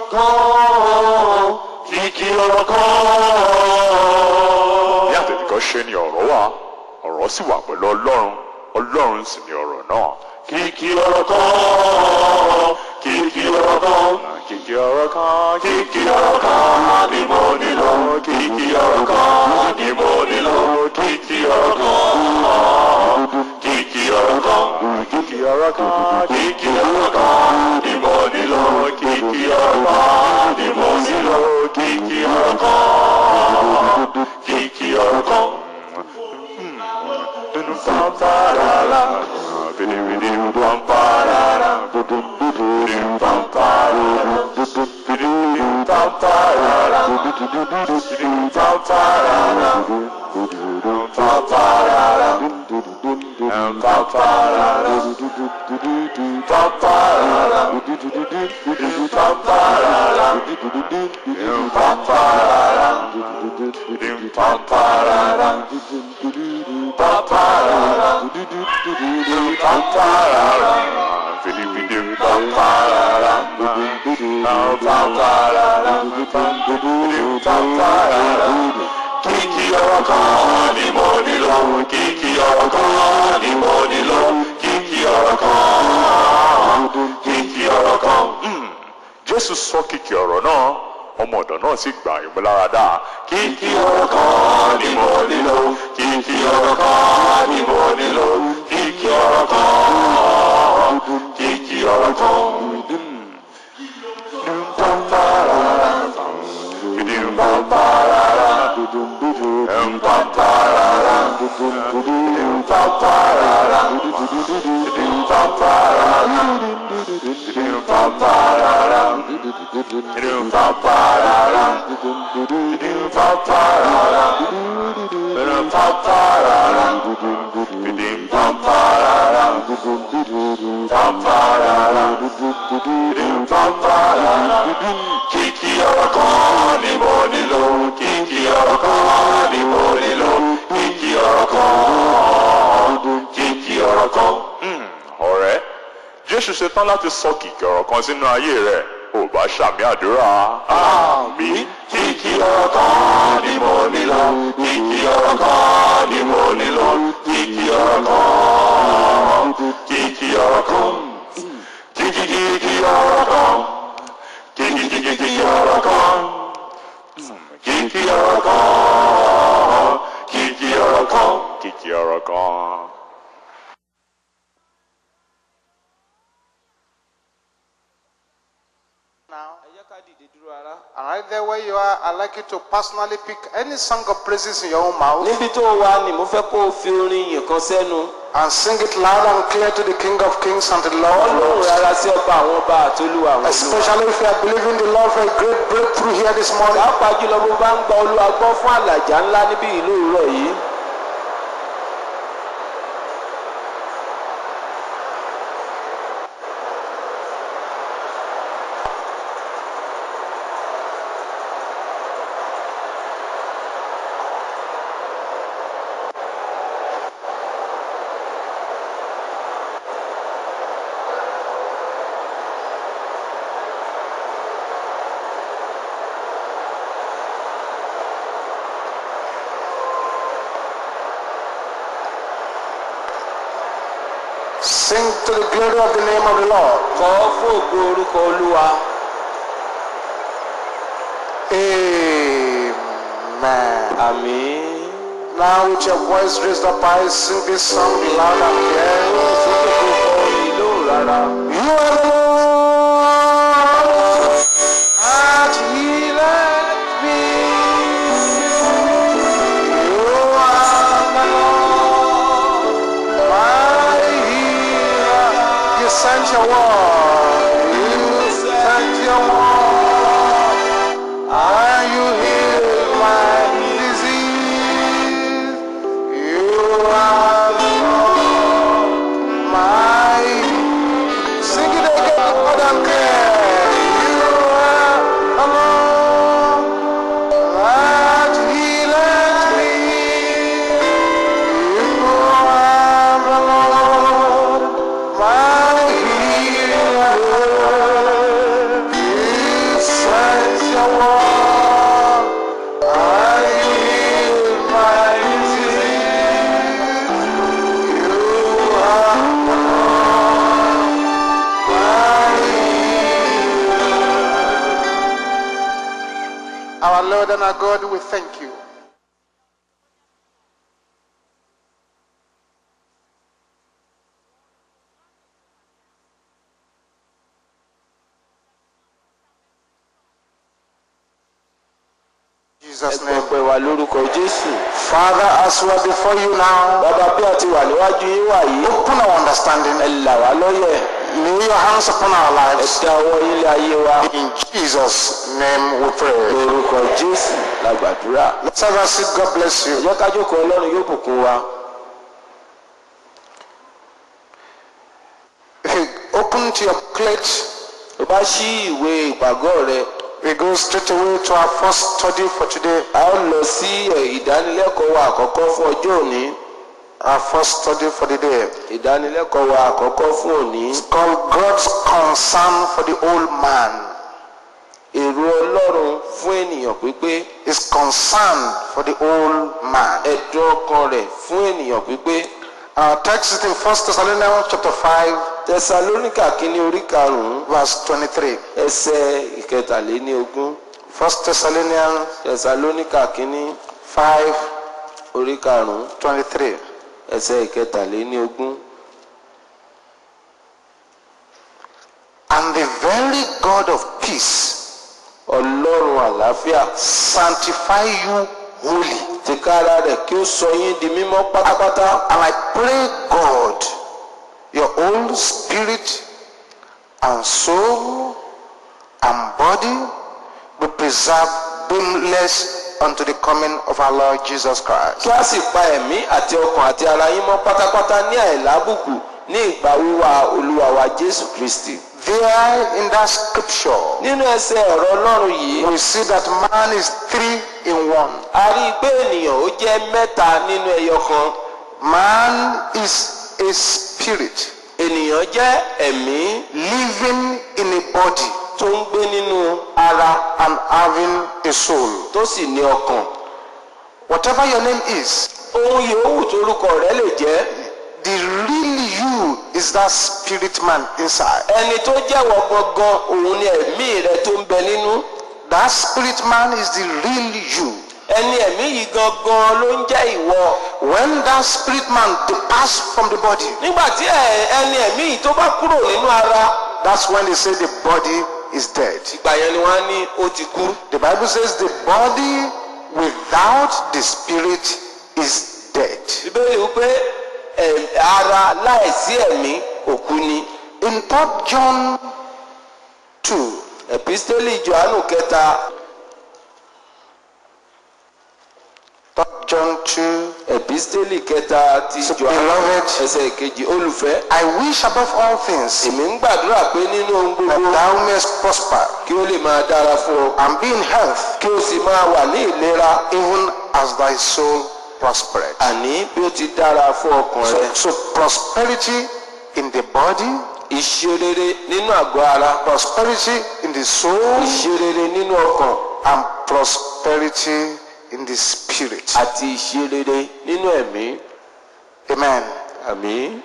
kan kìkì ọ̀rọ̀ kan. ní àtẹ̀tẹ̀kọ́ ṣe ni ọ̀rọ̀ wà ọ̀rọ̀ sì wà pẹ̀lú ọlọ́run ọlọ́run sì ni ọ̀rọ̀ náà. kìkì ọ̀rọ̀ kan kìkì ọ̀rọ̀ kan kìkì ọ̀rọ̀ kan kìkì ọ̀rọ̀ kan ni mo nílò kìkì ọ̀rọ̀ kan ni mo nílò kìkì ọ̀rọ̀ kan kìkì ọ̀rọ̀ kan kìkì ọ̀rọ̀ kan kìkì ọ̀rọ̀ kan ni mo nílò kìkì ọ̀rọ̀ kan ni mo nílò kìkì ọ̀rọ̀ kan kìkì ọ̀rọ̀ kan. Pamparara, bidi pamparara, bidi pamparara, bidi pamparara, bidi pamparara, pamparara, pamparara, pamparara, bidi pamparara, pamparara, bidi pamparara, pamparara, pamparara, bidi bidi pamparara, pamparara, pamparara. Kìkì ọ̀rọ̀ kan ni mo nílò, kìkì ọ̀rọ̀ kan ni mo nílò, kìkì ọ̀rọ̀ kan, kìkì ọ̀rọ̀ kan. jésù sọ kìkì ọ̀rọ̀ náà ọmọ ọ̀dọ̀ náà sì gbà ìmúláradá Kìkì ọ̀rọ̀ kan ni mo nílò, kìkì ọ̀rọ̀ kan ni mo nílò, kìkì ọ̀rọ̀ kan, kìkì ọ̀rọ̀ kan. Pamparara, pamparara, pamparara, pamparara, pamparara, pamparara, pamparara, pamparara, pamparara, pamparara, pamparara. Kìkì ọ̀rọ̀ kan ni mo nílò, kìkì ọ̀rọ̀ kan ni mo nílò, kìkì ọ̀rọ̀ kan, kìkì ọ̀rọ̀ kan. ọ̀rẹ́ jésù ṣetán láti sọ kìkì ọ̀rọ̀ kan sínú ayé rẹ̀ ò bá ṣàmì àdúrà Àmín. Kìkì ọ̀rọ̀ kan ni mo nílò, kìkì ọ̀rọ̀ kan ni mo nílò, kìkì ọ̀rọ̀ kan, kìkì ọ̀rọ̀ kan. Kìkì kìkì ọ̀rọ̀ kan, kìkì kìkì kìkì ọ̀rọ̀ kan. Kìkì ọ̀rọ̀ kan, kìkì ọ̀rọ̀ kan. kìkì ọ̀rọ̀ kan. Now, and right there where you are, I'd like you to personally pick any song of praises in your own mouth níbi tó wà ní mo fẹ́ kó o fi orin yìí kan sẹ́nu and sing it loud and clear to the King of Kings and the Lord of ọlọ́run Lords. rárá sí ọba àwọn ọba àtolúwa àwọn olúwa. Especially if you are believing the Lord for a great breakthrough here this morning. pàápàá jùlọ bó bá ń gba olúwa gbọ́ fún àlàjá ńlá níbí ìlú òwúrọ̀ yìí. Sing to the glory of the name of the Lord. kọ́ fún ògo orúkọ olúwa. Amen. àmín. Now with your voice raised up high, sing this song loud and clear. sókè tó kọ orin lóhùn rárá. You are the Lord that healeth me. You are the Lord, my healer. You sent your word. You sent your word. And you healed my disease. You are the Lord, my Sing it again. Our Lord and our God, we thank you. In Jesus' ẹgbẹ́ name. ọpẹ́ wa lórúkọ jésù Father, as we are before you now, bàbá bí a ti wà níwájú yín wà yìí open our understanding. ẹ là wá lọ́yẹ̀ Lay your hands upon our ẹ lives. dá ọwọ́ yín lé ayé wa In Jesus' name we pray. lórúkọ jésù la gbàdúrà Let's have a seat. God bless ẹ you. jẹ́ ká jókòó ọlọ́run yóò bùkún wa If you open to your plate, tó bá ṣí ìwé ìpàgọ́ rẹ we go straight away to our first study for today. a ó lọ sí ẹ, ìdánilẹ́kọ̀ọ́ wa àkọ́kọ́ fún ọjọ́ òní Our first study for the day. ìdánilẹ́kọ̀ọ́ wa àkọ́kọ́ fún òní It's called God's concern for the old man. èrò ọlọ́run fún ènìyàn pípé His concern for the old man. ẹ̀dùn ọkàn rẹ̀ fún ènìyàn pípé Our text is in 1 Thessalonians chapter 5, tẹsalóníkà kínní orí karùnún verse 23. ẹsẹ̀ ìkẹtàléníogún 1 Thessalonians tẹsalóníkà kínní 5, orí karùnún 23. ẹsẹ̀ ìkẹtàléníogún And the very God of peace ọlọ́run àlàáfíà sanctify you wholly. tìkára rẹ̀ kí ó sọ yín di mímọ́ pátápátá And I pray, God, your whole spirit and soul and body be preserved blameless unto the coming of our Lord Jesus Christ. kí a sì pa ẹ̀mí àti ọkàn àti ara yín mọ́ pátápátá ní àìlábùkù ní ìgbà wíwá olúwa wa jésù kristi. There in that scripture, nínú ẹsẹ̀ ọ̀rọ̀ ọlọ́run yìí we see that man is three in one. a rí i pé ènìyàn ó jẹ́ mẹ́ta nínú ẹyọ kan Man is a spirit ènìyàn jẹ́ ẹ̀mí living in a body tó ń gbé nínú ara and having a soul. tó sì ní ọkàn Whatever your name is, ohun yòówù torúkọ rẹ̀ lè jẹ́ the real you is that spirit man inside. ẹni tó jẹ́wọ́ gangan òun ni ẹ̀mí rẹ̀ tó ń bẹ nínú That spirit man is the real you. ẹni ẹ̀mí yìí gangan ló ń jẹ́ ìwọ When that spirit man departs from the body, nígbà tí ẹ- ẹni ẹ̀mí yìí tó bá kúrò nínú ara that's when they say the body is dead. ìgbà yẹn ni wọ́n á ní ó ti kú The Bible says the body without the spirit is dead. bíbélì wípé ẹ̀, ara láìsí ẹ̀mí òkú ni In 3 John 2, ẹ̀písítélì johannu kẹta 3 John 2, ẹ̀písítélì kẹta ti So, johannu beloved, ẹsẹ̀ ìkejì olùfẹ́ I wish above all things èmi ń gbàdúrà pé nínú ohun that gbogbo thou mayest prosper kí ó lè máa dára fún ọ and be in health, kí ó sì máa wà ní ìlera even as thy soul prospered. àní bí ó ti dára fún ọkàn So, rẹ so prosperity in the body, ìṣerere nínú àgọ́ ara prosperity in the soul, ìṣerere nínú ọkàn and prosperity in the spirit. àti ìṣerere nínú ẹ̀mí Amen. àmì.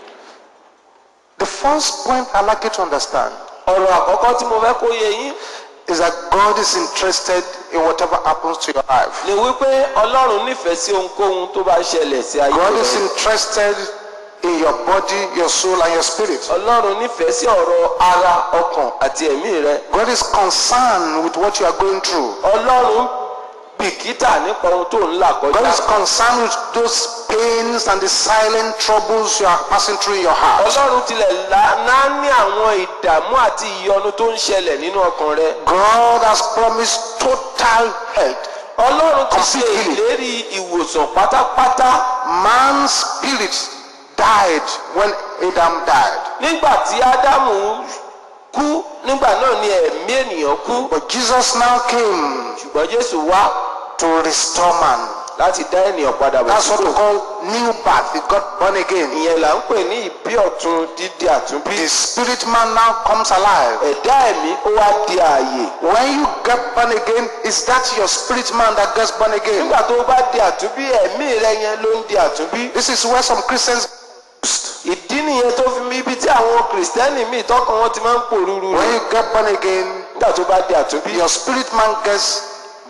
The first point I'd like you to understand ọ̀rọ̀ àkọ́kọ́ tí mo fẹ́ kó yé yín is that God is interested in whatever happens to your life. ni wípé ọlọ́run nífẹ̀ẹ́ sí ohunkóhun tó bá ṣẹlẹ̀ sí ayé God is rẹ interested in your body, your soul, and your spirit. ọlọ́run nífẹ̀ẹ́ sí ọ̀rọ̀ ara ọkàn àti ẹ̀mí rẹ God is concerned with what you are going through. ọlọ́run bìkítà nípa ohun tó ń là God kọjá is concerned with those pains and the silent troubles you are passing through in your heart. ọlọ́run tilẹ̀ náà ní àwọn ìdààmú àti ìyọnu tó ń ṣẹlẹ̀ nínú ọkàn rẹ God has promised total health. ọlọ́run ti ṣe Completely. ìlérí ìwòsàn pátápátá Man's spirit died when Adam died. nígbà tí ádámù kú nígbà náà ni ẹ̀mí ènìyàn kú But Jesus now came ṣùgbọ́n jésù wá to restore man. láti dá ènìyàn padà bọ̀ That's what we sípò call new birth. He got born again. ìyẹn là ń pè ní ìbí ọ̀tun dídí àtúnbí The spirit man now comes alive. ẹ̀dá ẹ̀mí ó wá di ààyè When you get born again, is that your spirit man that gets born again? nígbà tó bá di àtúnbí ẹ̀mí rẹ yẹn ló ń di àtúnbí This is where some Christians ìdí nìyẹn tó fi mí ibi tí àwọn kìrìsìtẹ́nì míì tọkàn wọn ti máa ń pòrúurú when rẹ̀ you get born again, nígbà tó bá di àtúnbí your spirit man gets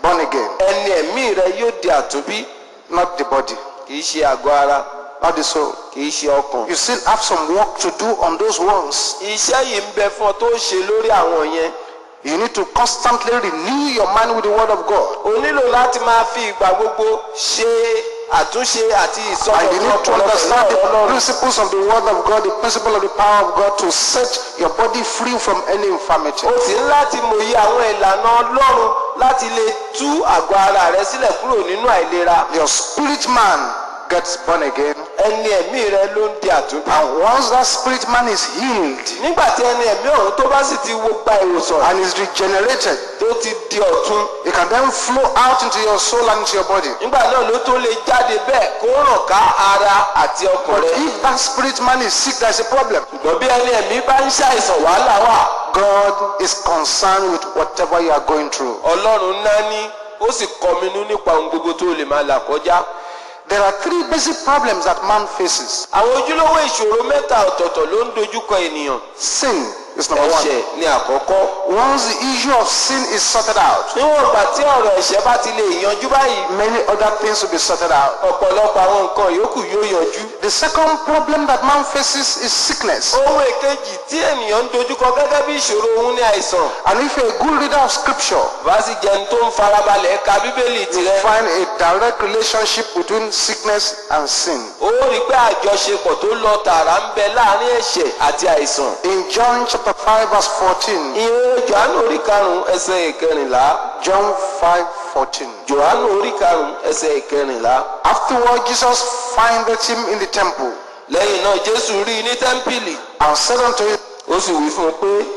born again, ẹni ẹ̀mí rẹ yóò di àtúnbí not the body, kì í ṣe àgọ́ ara not the soul. kì í ṣe ọkàn. You still have some work to do on those ones. iṣẹ́ yìí ń bẹ fún ọ tó ṣe lórí àwọn yẹn. You need to constantly renew your mind with the Word of God. o nílò láti máa fi ìgbà gbogbo ṣe àtúnṣe àti And you ìsọdọ̀tun need to ọpọlọ understand pẹ̀lú the ọlọ́run. principles of the Word of God, the principle of the power of God to set your body free from any infirmity. o sì ń láti mòye àwọn ìlànà ọlọ́run láti lè tú àgọ́ ara rẹ sílẹ̀ kúrò nínú àìlera. Your spirit man gets born again. ẹni ẹ̀mí rẹ ló ń di àtúnbí. And once that spirit man is healed nígbà tí ẹni ẹ̀mí ọ̀hún tó bá sì ti wo gba ìwòsàn and is regenerated, tó ti di ọ̀tun it can then flow out into your soul and into your body. nígbà náà ló tó lè jáde bẹ́ẹ̀ kó ràn ká ara àti ọkàn But rẹ. if that spirit man is sick, there's a problem. ṣùgbọ́n bí ẹni ẹ̀mí bá ń ṣàìsàn wàhálà wà God is concerned with whatever you are going through. ọlọ́run náání ó sì kọminú nípa ohun gbogbo tó lè máa là kọjá. There are three basic problems that man faces. àwọn ojúlówó ìṣòro mẹ́ta ọ̀tọ̀ọ̀tọ̀ ló ń dojúkọ ènìyàn. Sin is number one. ẹ̀ṣẹ̀ ni àkọ́kọ́. Once the issue of sin is sorted out, níwọ̀n ìgbà tí ọ̀rọ̀ ẹ̀ṣẹ̀ bá ti lè yanjú báyìí many other things will be sorted out. ọ̀pọ̀lọpọ̀ àwọn nǹkan yòókù yóò yanjú. The second problem that man faces is sickness. ohun èkejì tí ènìyàn ń dojúkọ gẹ́gẹ́ bí ìṣòro òun ní àìsàn. And if you're a good reader of scripture, bá sì jẹun tó ń farabalẹ̀ ka bíbélì you tirẹ̀. find a direct relationship between sickness and sin. ó rí i pé àjọṣepọ̀ tó lọ tààrà ń bẹ láàrin ẹ̀ṣẹ̀ àti àìsàn. In John chapter 5 verse 14, ìwé johannu orí karùn-ún ẹsẹ̀ ìkẹrìnlá. John 5 14. johannu orí karùn-ún ẹsẹ̀ ìkẹrìnlá. Afterward, Jesus findeth him in the temple lẹ́yìn náà jésù rí i ní tẹ́ḿpìlì and said unto him, ó sì wí fún un pé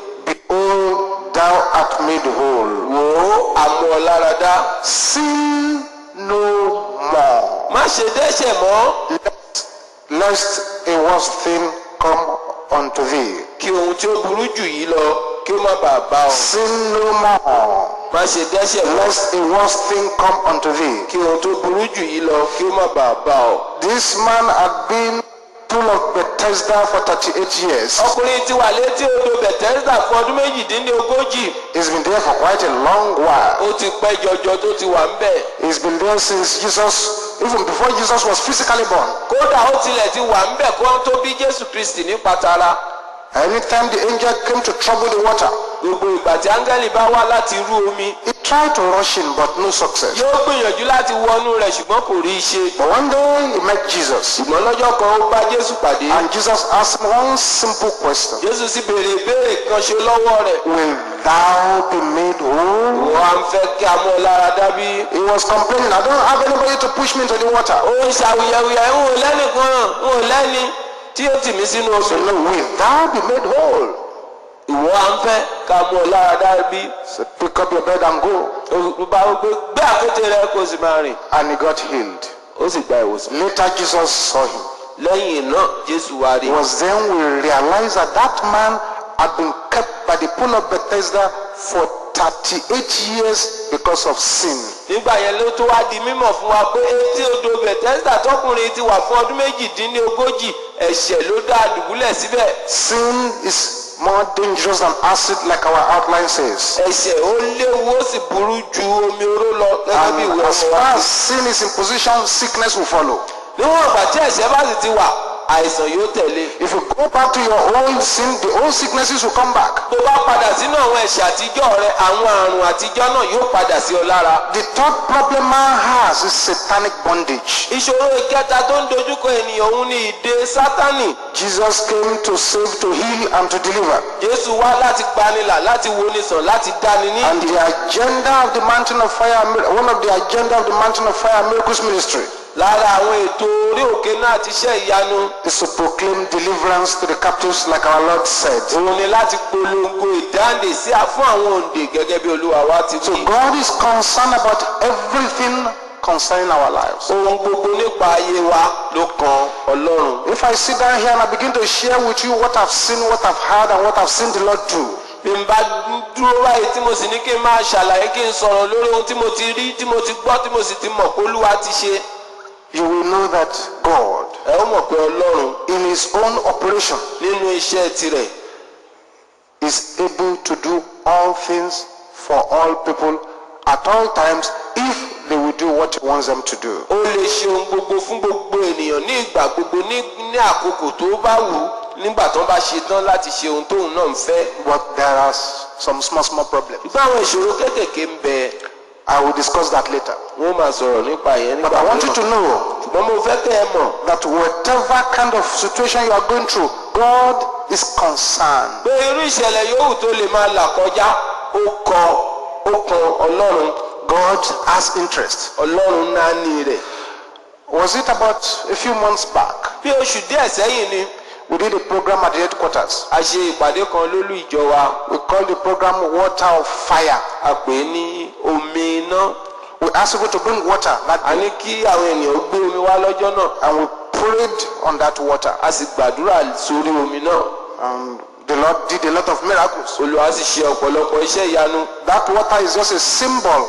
Behold, thou art made whole. wò ó àmọ́ ọ lára dá Sin no more, má ṣe dẹ́ṣẹ̀ mọ́ lest a worse thing come unto thee. kí ohun tí ó burú jù yìí lọ kí ó má bàa bá ọ Sin no more, má ṣe dẹ́ṣẹ̀ mọ́ lest a worse thing come unto thee. kí ohun tó burú jù yìí lọ kí ó má bàa bá ọ. This man had been full of Bethesda for 38 years. ọkùnrin ti wà létí odò bẹ̀tẹ́sítà fún ọdún méjìdínlógójì He's been there for quite a long while. ó ti pẹ́ jọjọ tó ti wà ń bẹ̀. He's been there since Jesus, even before Jesus was physically born. kódà ó tilẹ̀ ti wà ń bẹ̀ kó tó bí jésù kristi ní patara. Anytime the angel came to trouble the water, gbogbo ìgbà tí áńgẹ́lì bá wá láti rú omi he tried to rush in, but no success. yóò gbìyànjú láti wọnú rẹ̀ ṣùgbọ́n kò rí i ṣe. But one day he met Jesus, ṣùgbọ́n lọ́jọ́ kan ó bá jésù pàdé. and Jesus asked him one simple question jésù sì béèrè ìbéèrè kan ṣe lọ́wọ́ rẹ̀. Will thou be made whole? wọ́n á ń fẹ́ kí a mú ọ lára dábí. He was complaining, I don't have anybody to push me into the water. ó ń ṣàwùyẹ̀wùyẹ̀ ń wò lẹ́nìkan ń wò lẹ́ni tí ó tì mí sínú So, omi. no, will thou be made whole? ìwọ à ń fẹ́ ká mú ọ lára dábí. So, pick up your bed and go. ó bá wọ pé gbé àkété rẹ kó o sì máa rìn. And he got healed. ó sì gba ìwòsàn. Later, Jesus saw him. lẹ́yìn náà jésù wá rí It i. was then we realized that that man had been kept by the pool of Bethesda for 38 years because of sin. nígbà yẹn ló tó wá di mímọ̀ fún wa pé etí odò bẹ̀tẹ́sítà tọkùnrin ti wà fún ọdún méjìdínlógójì ẹ̀ṣẹ̀ ló dá a dùbúlẹ̀ síbẹ̀. Sin is more dangerous than acid, like our outline says. ẹ̀ṣẹ̀ ó léwu ó sì burú ju omi oró lọ gẹ́gẹ́ bí And ìwé as ọmọ far wa. as sin is in position, sickness will follow. níwọ̀n ìgbà tí ẹ̀ṣẹ̀ bá sì ti wà àìsàn yóò tẹ̀lé. If you go back to your old sin, the old sicknesses will come back. tó bá padà sínú àwọn ẹ̀ṣẹ̀ àtijọ́ rẹ àwọn àrùn àtijọ́ náà yóò padà sí ọ lára. The third problem man has is satanic bondage. ìṣòro ìkẹta tó ń dojúkọ ènìyàn òun ni ìdè sátánì. Jesus came to save, to heal, and to deliver. jésù wá láti gbanilà láti wonisàn láti dáni ní. And the agenda of the Mountain of Fire, one of the agenda of the Mountain of Fire Miracles Ministry lára àwọn ètò orí òkè náà ti ṣe ìyanu is to proclaim deliverance to the captives, like our Lord said. òun ni láti polongo ìdáǹdè sí a- fún àwọn òǹdè gẹ́gẹ́ bí olúwa wa ti So wí. God is concerned about everything concerning our lives. ohun gbogbo nípa ayé wa ló kan ọlọ́run. If I sit down here and I begin to share with you what I've seen, what I've heard, and what I've seen the Lord do, bí n bá dúró báyìí tí mo sì ní kí n máa ṣàlàyé kí n sọ̀rọ̀ lórí ohun tí mo ti rí tí mo ti gbọ́ tí mo sì ti mọ̀ pé olúwa ti ṣe. you will know that God, ẹ ó mọ̀ pé ọlọ́run in His own operation, nínú iṣẹ́ tirẹ̀ is able to do all things for all people at all times if they will do what he wants them to do. ó lè ṣe ohun gbogbo fún gbogbo ènìyàn ní ìgbà gbogbo ní ní àkókò tó bá wù ú nígbà tó bá ṣe tán láti ṣe ohun tóun náà ń fẹ́. But there are s- some small, small problems. ṣùgbọ́n àwọn ìṣòro kéékèèké ń bẹ I will discuss that later. wọ́n máa sọ̀rọ̀ nípa ìyẹn But nígbà I want you to mìíràn. know ṣùgbọ́n mo fẹ́ kẹ́ ẹ mọ̀ that whatever kind of situation you are going through, God is concerned. pé irú ìṣẹ̀lẹ̀ yòówù tó lè máa là kọjá ó kọ ó kan ọlọ́run God has interest. ọlọ́run náà ní rẹ̀. Was it about a few months back? bí oṣù díẹ̀ sẹ́yìn ni We did a program at the headquarters. a ṣe ìpàdé kan lólú ìjọ wa We called the program Water of Fire. a pè é ní omi iná We asked people to bring water that a ní kí àwọn ènìyàn ó gbé omi wá lọ́jọ́ náà and we prayed on that water. a sì gbàdúrà sórí omi náà And the Lord did a lot of miracles. olùwà sì ṣe ọ̀pọ̀lọpọ̀ iṣẹ́ ìyanu That water is just a symbol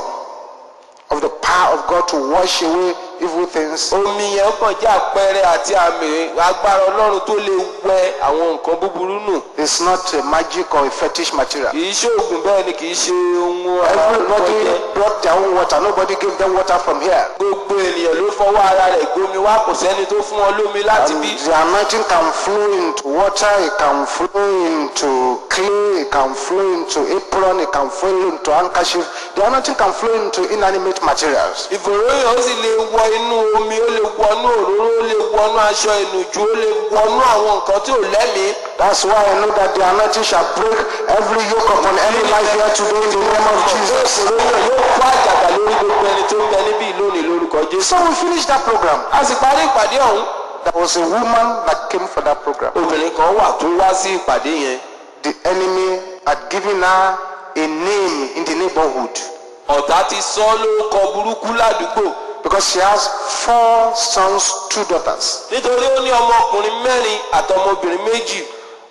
of the power of God to wash away evil things. omi yẹn kàn jẹ́ àpẹẹrẹ àti àmì agbára ọlọ́run tó lè wẹ àwọn nǹkan búburú nù It's not a magic or a fetish material. kì í ṣe oògùn bẹ́ẹ̀ ni kì í ṣe ohun Everybody ọlọ́run brought their own water. Nobody gave them water from here. gbogbo ènìyàn ló fọwọ́ ara rẹ̀ gbomi wá kò sẹ́ni tó fún wọn lómi láti And bí the anointing can flow into water, it can flow into clay, it can flow into apron, it can flow into handkerchief. The anointing can flow into inanimate materials. ìfòròyìn ó sì lè wọ inú omi ó lè wọnú òróró ó lè wọnú aṣọ ìnùjú ó lè wọnú àwọn nǹkan tí ò lẹ́mìí That's why I know that the anointing shall break every yoke upon any life here today in the name of Jesus. ìfòròyìn yóò kó àjàgà lórí gbogbo ẹni tó ń bẹ níbí lónìí lórúkọ jésù. So we finished that program. a sì parí ìpàdé ọ̀hún There was a woman that came for that program. obìnrin kan wà tó wá sí ìpàdé yẹn The enemy had given her a name in the neighborhood ọ̀tá ti sọ ọ́ lórúkọ burúkú ládùúgbò because she has four sons, two daughters. nítorí ó ní ọmọkùnrin mẹ́rin àtọmọbìnrin méjì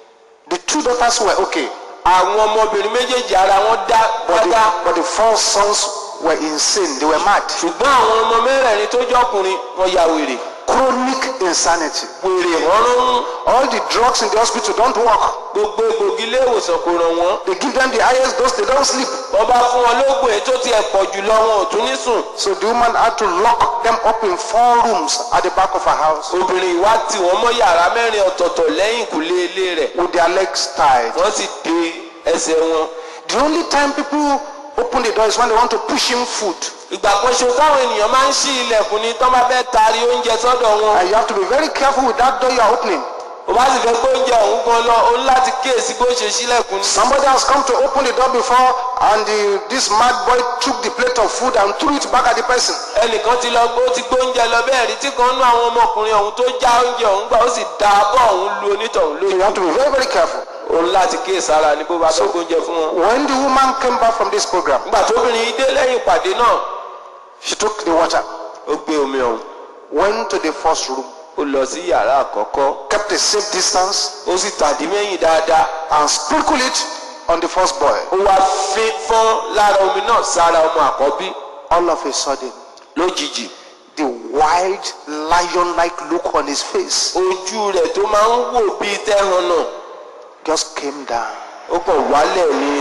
The two daughters were okay, àwọn ọmọbìnrin méjèèjì ara wọn dá but the, dá but the four sons were insane. They were mad. ṣùgbọ́n àwọn ọmọ mẹ́rẹ̀ẹ̀rin tó jọkùnrin wọn ya wèrè Chronic insanity. wèrè ọ̀run All the drugs in the hospital don't work. gbogbo egbògi ilé ìwòsàn kò ràn wọ́n They give them the highest dose, they don't sleep. wọ́n bá fún wọn lóògùn èyí tó tiẹ̀ pọ̀ jù lọ wọn ò tún ní sùn So the woman had to lock them up in four rooms at the back of her house obìnrin ìwá tì wọ́n mọ́ yàrá mẹ́rin ọ̀tọ̀ọ̀tọ̀ lẹ́yìn ìkùlé ilé rẹ̀ with their legs tied. wọ́n sì de ẹsẹ̀ wọn The only time people open the door is when they want to push in food. ìgbà kan ṣo táwọn ènìyàn máa ń ṣí ilẹ̀kùn ni tán bá fẹ́ taari oúnjẹ sọ́dọ̀ wọn And you have to be very careful with that door you are opening. o bá sì fẹ́ gbé oúnjẹ ọ̀hún gan lọ o ní láti kíyèsí bó ṣe ṣílẹ̀kùn ni. Somebody has come to open the door before and the, this mad boy took the plate of food and threw it back at the person. ẹnìkan ti lọ gbó ti gbé oúnjẹ lọ bẹ́ẹ̀ rí tí kan nú àwọn ọmọkùnrin ọ̀hún tó já oúnjẹ ọ̀hún gbà ó sì da abọ́ ọ̀hún lu onítọ̀hún So you lójú have to be very, very careful. o ní láti kíyèsára ní bó bá fẹ́ gbóúnjẹ fún wọn. When the woman came back from this program, nígbà tóbìnrin yìí dé lẹ́yìn ìpàdé náà she took the water, ó gbé omi ọ̀hún went to the first room, ó lọ sí yàrá àkọ́kọ́ kept a safe distance, ó sì tàdí mẹ́yìn dáadáa and sprinkled it on the first boy. ó wá fín fọ́n lára omi náà sára ọmọ àkọ́bí All of a sudden, lójijì the wild lion-like look on his face ojú rẹ̀ tó máa ń wò bíi tẹ́hàn náà just came down. ó kàn wálẹ̀ ní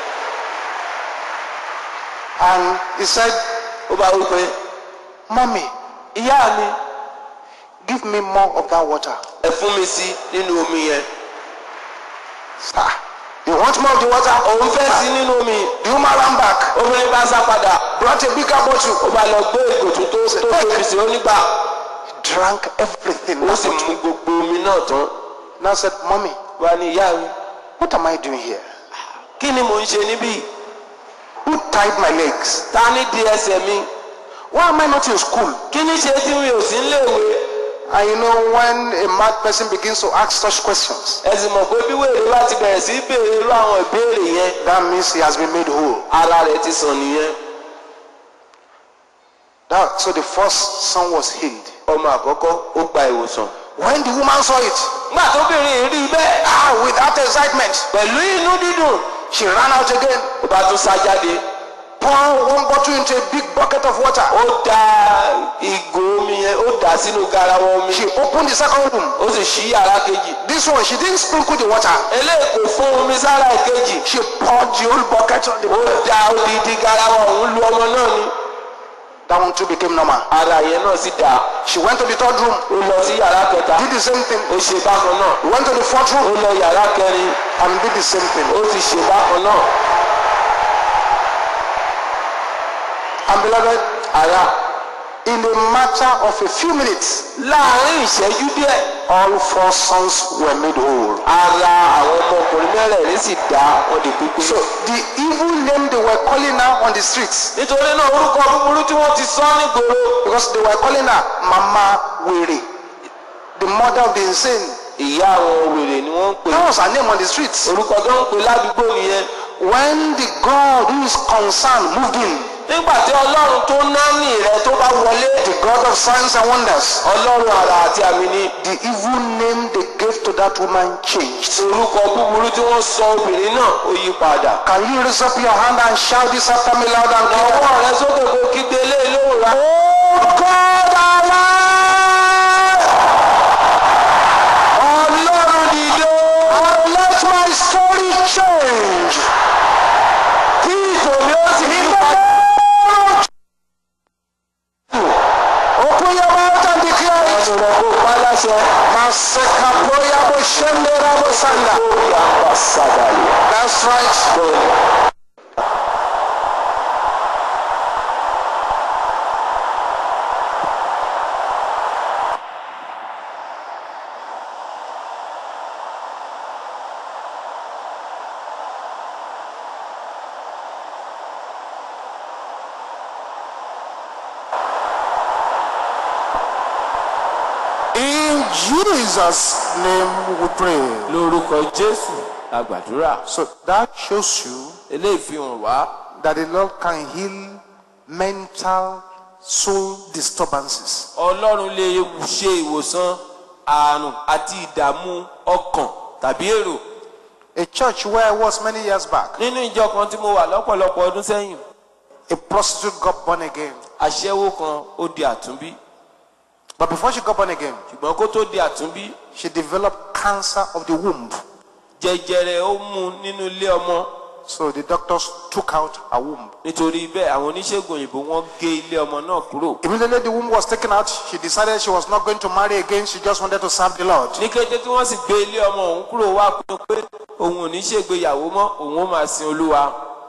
And he said, ó bá wí pé Mommy, ìyá mi give me more of that water. ẹ fún mi sí nínú omi yẹn Sir, you want more of the water? òun fẹ́ sí nínú omi The woman ran back, obìnrin bá sá padà brought a bigger bottle, ó bá lọ gbé ìgò tó tó tó tóbi sí onígbà drank everything. ó That sì bottle. mú gbogbo omi náà tán Now said, Mommy, wá ní ìyá mi what am I doing here? kí ni mò ń ṣe níbí Who tied my legs? ta ní di ẹsẹ̀ mi Why am I not in school? kí ni ṣe tí mi ò sí níléèwé And you know, when a mad person begins to ask such questions, ẹ sì mọ̀ pé bí wèrè bá ti bẹ̀rẹ̀ sí í béèrè irú àwọn ìbéèrè yẹn that means he has been made whole. ara rẹ̀ ti sàn nìyẹn That, so the first son was healed. ọmọ àkọ́kọ́ ó gba ìwòsàn When the woman saw it, nígbà tóbìnrin yìí rí i bẹ́ẹ̀ ah, with that excitement, pẹ̀lú inú dídùn she ran out again, ó bá tún sá jáde poured one bottle into a big bucket of water. ó da ìgò omi yẹn ó dà dà sínú garawa omi She opened the second room. ó sì ṣí yàrá kejì This one, she didn't sprinkle the water. eléyìí kò fún omi sára ìkejì She poured the whole bucket on the ó da odidi garawa òun lu ọmọ náà ni That one too became normal. ara yẹn náà sì dà She went to the third room, ó lọ sí yàrá kẹta did the same thing. ó ṣe bákan náà Went to the fourth ó room lọ yàrá kẹrin and did the same thing. ó sì ṣe bákan náà And beloved, ara in a matter of a few minutes, láàrin ìṣẹ́jú díẹ̀ all four sons were made whole. ara àwọn ọmọkùnrin mẹ́rẹ̀ẹ̀rin sì dá wọn di pípé. So the evil name they were calling her on the streets, nítorí náà orúkọ búburú tí wọ́n ti sọ nígboro because they were calling her Mama Were, the mother of the insane. ìyá àwọn wèrè ni wọ́n ń pè That was her name on the streets. orúkọ tó ń pè ládùúgbò nìyẹn When the God who is concerned moved in, nígbà tí ọlọ́run tó náání rẹ tó bá wọlé the God of signs and wonders, ọlọ́run àrà àti àmì ni the evil name they gave to that woman changed. orúkọ búburú tí wọ́n sọ obìnrin náà ó yí padà. Can you raise up your hand and shout this after me loud and clear? ọwọ́ rẹ sókè kó kígbe lé lóhùn rà. Oh God alive! ọlọ́run dìde And let my story change. kí ìtòmí ó sì yí padà. Open your mouth and declare it. ọ̀nà kó pa láṣẹ. Maseka poya bo shende rabo sanda. lórí àpàṣàdàlẹ̀. That's right. In Jesus' name we pray. lórúkọ jésù la gbàdúrà. So that shows you eléyìí fi hàn wá that the Lord can heal mental soul disturbances. ọlọ́run lè ṣe ìwòsàn àrùn àti ìdààmú ọkàn tàbí èrò. A church where I was many years back, nínú ìjọ kan tí mo wà lọ́pọ̀lọpọ̀ ọdún sẹ́yìn a prostitute got born again. aṣẹ́wó kan ó di àtúnbí But before she got born again, ṣùgbọ́n kó tó di àtúnbí she developed cancer of the womb. jẹjẹrẹ ó mú un nínú ilé ọmọ So the doctors took out her womb. nítorí bẹ́ẹ̀ àwọn oníṣègùn òyìnbó wọ́n gé ilé ọmọ náà kúrò. Immediately the womb was taken out, she decided she was not going to marry again. She just wanted to serve the Lord. ní kété tí wọ́n sì gbé ilé ọmọ òun kúrò wá pinnu pé òun ò ní ṣègbéyàwó mọ́ òun ó máa sin olúwa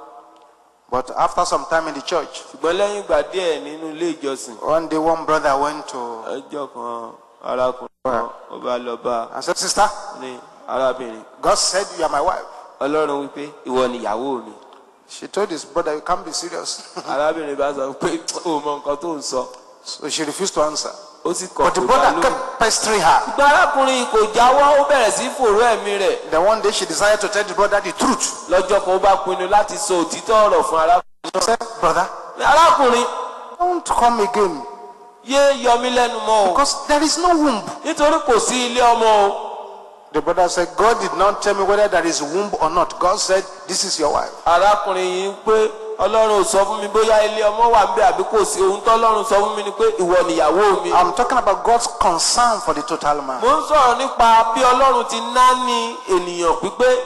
But after some time in the church, ṣùgbọ́n lẹ́yìn ìgbà díẹ̀ nínú ilé ìjọsìn one day one brother went to ọjọ́ kan arákùnrin kan ó bá lọ bá and said, Sister, ní arábìnrin God said you are my wife. ọlọ́run wípé ìwọ nìyàwó mi She told his brother, You can't be serious. arábìnrin bá sọ pé o mọ nǹkan tó ń sọ so she refused to answer. ó sì kọ̀ But the kó dá brother lóhùn. kept pestering her. ìgbà arákùnrin kò jáwọ́ ó bẹ̀rẹ̀ sí fòró ẹ̀mí rẹ̀ Then one day she decided to tell the brother the truth. lọ́jọ́ kan ó bá pinnu láti sọ òtítọ́ ọ̀rọ̀ fún arákùnrin She said, Brother, náà arákùnrin don't come again yé yọ mí lẹ́nu mọ́ o because there is no womb. nítorí kò sí ilé ọmọ o The brother said, God did not tell me whether there is womb or not. God said, This is your wife. arákùnrin yìí ń pé ọlọ́run ò sọ fún mi bóyá ilé ọmọ wà ń bẹ àbí kò sí ohun tọ́lọ́run sọ fún mi ni pé ìwọ nìyàwó mi. I'm talking about God's concern for the total man. mo ń sọ̀rọ̀ nípa bí ọlọ́run ti náání ènìyàn pípé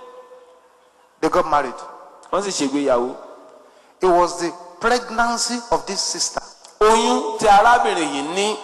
They got married. wọ́n sì ṣègbéyàwó. It was the pregnancy of this sister oyún tí arábìnrin yìí ní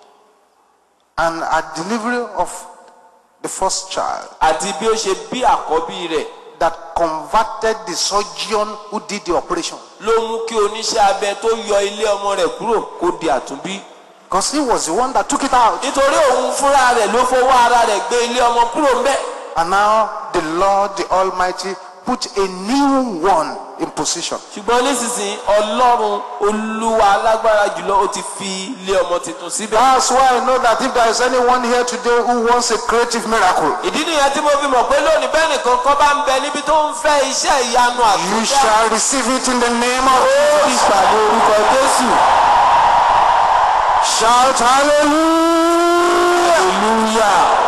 and her delivery of the first child àti bí ó ṣe bí àkọ́bí rẹ̀ that converted the surgeon who did the operation. ló mú kí oníṣẹ́ abẹ tó yọ ilé ọmọ rẹ̀ kúrò kó di àtúnbí. Because he was the one that took it out. nítorí òun fúnra rẹ̀ ló fọwọ́ ara rẹ̀ gbé ilé ọmọ kúrò ńbẹ̀. And now the Lord, the Almighty, put a new one in position. ṣùgbọ́n nísinsìnyí ọlọ́run olúwa alágbára jùlọ ó ti fi ilé ọmọ tuntun síbẹ̀. That's why I know that if there is anyone here today who wants a creative miracle, ìdí nìyẹn tí mo fi mọ̀ pé lónìí bẹ́ẹ̀ nìkan kan bá ń bẹ níbi tó ń fẹ́ iṣẹ́ ìyanu you àtúndá. shall receive it in the name of ó Jesus. ìpàdé orúkọ jésù. Shout hallelujah. hallelujah.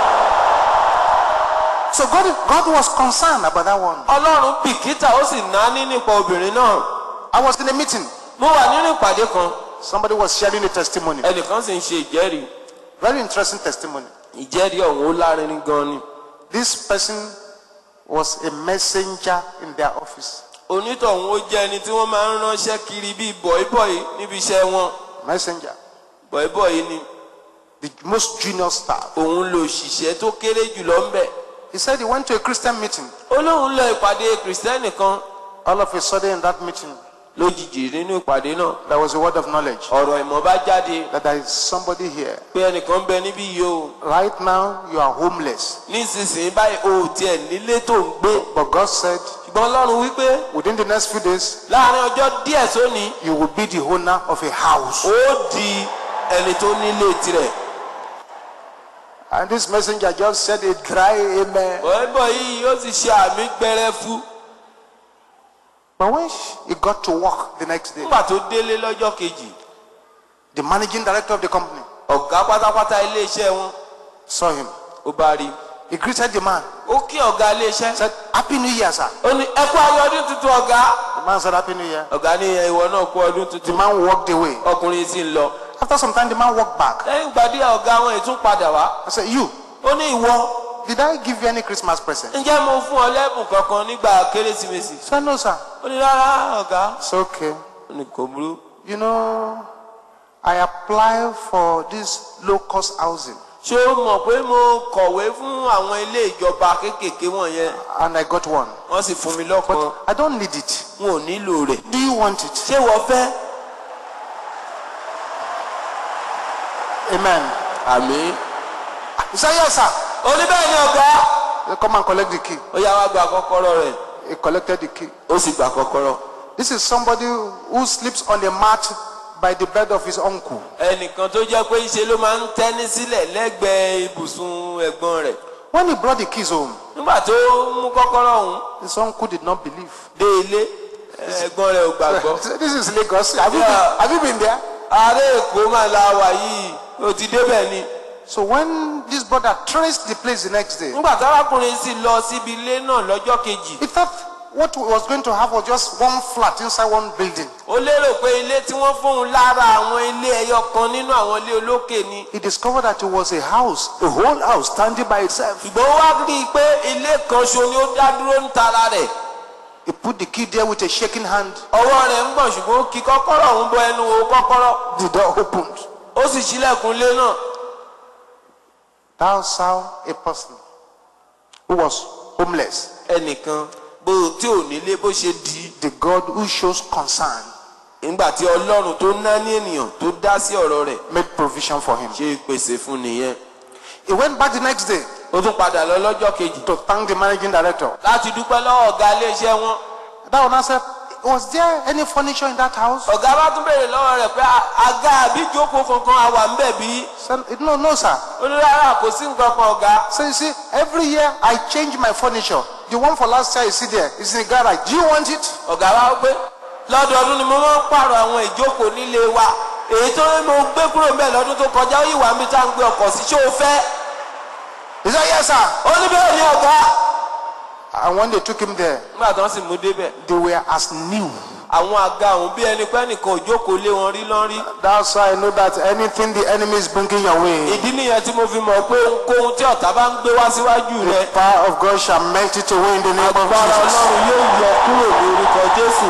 So God, God was concerned about that one. ọlọ́run bìkítà ó sì náání nípa obìnrin náà. I was in a meeting. mo wà nínú ìpàdé kan Somebody was sharing a testimony. ẹnìkan sì ń ṣe ìjẹ́rìí Very interesting testimony. ìjẹ́rìí ọ̀hún ó lárinrin gan ni This person was a messenger in their office. onítọ̀hún ó jẹ́ ẹni tí wọ́n máa ń ránṣẹ́ kiri bíi bọ̀ìbọ̀ì níbi iṣẹ́ wọn Messenger. bọ̀ìbọ̀ì ni The most junior staff. òun lo òṣìṣẹ́ tó kéré jùlọ ń bẹ̀ He said he went to a Christian meeting. ó lóun lọ ìpàdé kìrìsìtẹ́nì kan All of a sudden in that meeting, lójijì nínú ìpàdé náà there was a word of knowledge ọ̀rọ̀ ìmọ̀ bá jáde that there is somebody here. pé ẹnìkan ń bẹ níbí yìí o Right now, you are homeless. nísinsìnyí báyìí o ò tiẹ̀ nílé tó ń gbé But God said, ṣùgbọ́n ọlọ́run wípé within the next few days, láàrin ọjọ́ díẹ̀ sóní you will be the owner of a house. ó di ẹni tó nílé tirẹ̀ And this messenger just said a dry amen. bọ̀ìbọ̀ yìí yóò sì ṣe àmì gbẹrẹfu But when he got to work the next day, nígbà tó délé lọ́jọ́ kejì the managing director of the company ọ̀gá pátápátá iléeṣẹ́ wọn saw him. ó bá rí i He greeted the man. ó kí ọ̀gá iléeṣẹ́ Said, Happy New Year, sir. ó ní ẹ kú ayọ̀ ọdún tuntun ọ̀gá The man said, Happy New Year. ọ̀gá ní ìwọ náà kú ọdún The tuntun man walked away. ọkùnrin sì ń lọ After some time, the man walked back. lẹ́yìn ìgbà díẹ̀ ọ̀gá wọn ìtún padà wá I said, You, ó ní ìwọ did I give you any Christmas present? ǹjẹ́ mo fún ọ lẹ́bùn kankan nígbà kérésìmesì I said, No, sir. ó ní rárá ọ̀gá It's okay. ó ní kò burú You know, I applied for this low cost housing ṣé o mọ̀ pé mo kọ̀wé fún àwọn ilé ìjọba kéékèèké wọ̀nyẹn and I got one. wọ́n sì fún mi lọ́kàn But I don't need it. n ò nílò rẹ̀ Do you want it? ṣé wọ́n fẹ́ Amen. àmì He said, Yes, sir. ó ní bẹ́ẹ̀ ni ọ̀gá He said, Come and collect the key. ó yá wá gba kọ́kọ́rọ́ rẹ̀ He collected the key. ó sì gba kọ́kọ́rọ́ This is somebody who sleeps on a mat by the bed of his uncle. ẹnìkan tó jẹ́ pé ńṣe ló máa ń tẹ́ní sílẹ̀ lẹ́gbẹ̀ẹ́ ibùsùn ẹ̀gbọ́n rẹ̀ When he brought the keys home, nígbà tó mú kọ́kọ́rọ́ ọ̀hún his uncle did not believe. dé ilé ẹ̀gbọ́n rẹ̀ ò gbàgbọ́ He said, This is Lagos. Have you, Yeah. been, have you been there? ààrẹ èkó máa la wà yìí ó ti débẹ̀ ni So when this brother traced the place the next day, nígbà tárákùnrin sì lọ síbi ilé náà lọ́jọ́ kejì he thought what he was going to have was just one flat inside one building. ó lérò pé ilé tí wọ́n fóun lára àwọn ilé ẹyọ kan nínú àwọn ilé olókè ni He discovered that it was a house, a whole house standing by itself. ṣùgbọ́n ó wá rí i pé ilé kan ṣo ni ó dá dúró ń tara rẹ̀ He put the key there with a shaking hand. ọwọ́ rẹ̀ ń gbọ̀n ṣùgbọ́n ó kí kọ́kọ́rọ́ ọ̀hún bọ ẹnu wo kọ́kọ́rọ́ The door opened. ó sì ṣílẹ̀kùn ilé náà Thou saw a person who was homeless. ẹnìkan bó tí ò nílé bó ṣe di The God who shows concern nígbà tí ọlọ́run tó ná ní ènìyàn tó dá sí ọ̀rọ̀ rẹ̀ made provision for him. ṣe ìpèsè fún nìyẹn He went back the next day ó tún padà lọ lọ́jọ́ kejì to thank the managing director. láti dúpẹ́ lọ́wọ́ ọ̀gá iléeṣẹ́ wọn That one said, Was there any furniture in that house? ọ̀gá bá tún béèrè lọ́wọ́ rẹ̀ pé "A- àga àbí ìjókòó kankan àwà ń bẹ̀ bí Said, No, no, sir. ó ní rárá kò sí nǹkan kan ọ̀gá So you see, every year I change my furniture. The one for last year you see there is in the garage. Do you want it? ọ̀gá wa pé lọ́dọọdún ni mo máa ń pààrọ̀ àwọn ìjókòó nílé wa èyí tó ní mo gbé kúrò ń bẹ̀ lọ́dún tó kọjá ó yìí wà níbi tá à ń gbé ọkọ̀ sí ṣé o fẹ́ He said, Yes, sir. ó ní bẹ́ẹ̀ ni ọ̀gá And when they took him there, nígbà tó ń sì mú débẹ̀ they were as new. àwọn àga ọ̀hún bí ẹni pé nìkan òjókòó lé wọn rí lọ́n rí That's why I know that anything the enemy is bringing your way, ìdí nìyẹn tí mo fi mọ̀ pé ohunkóhun tí ọ̀tá bá ń gbé wá síwájú rẹ the power of God shall melt it away in the name of agbára Jesus. ọlọ́run yóò yọ kúrò ní orúkọ jésù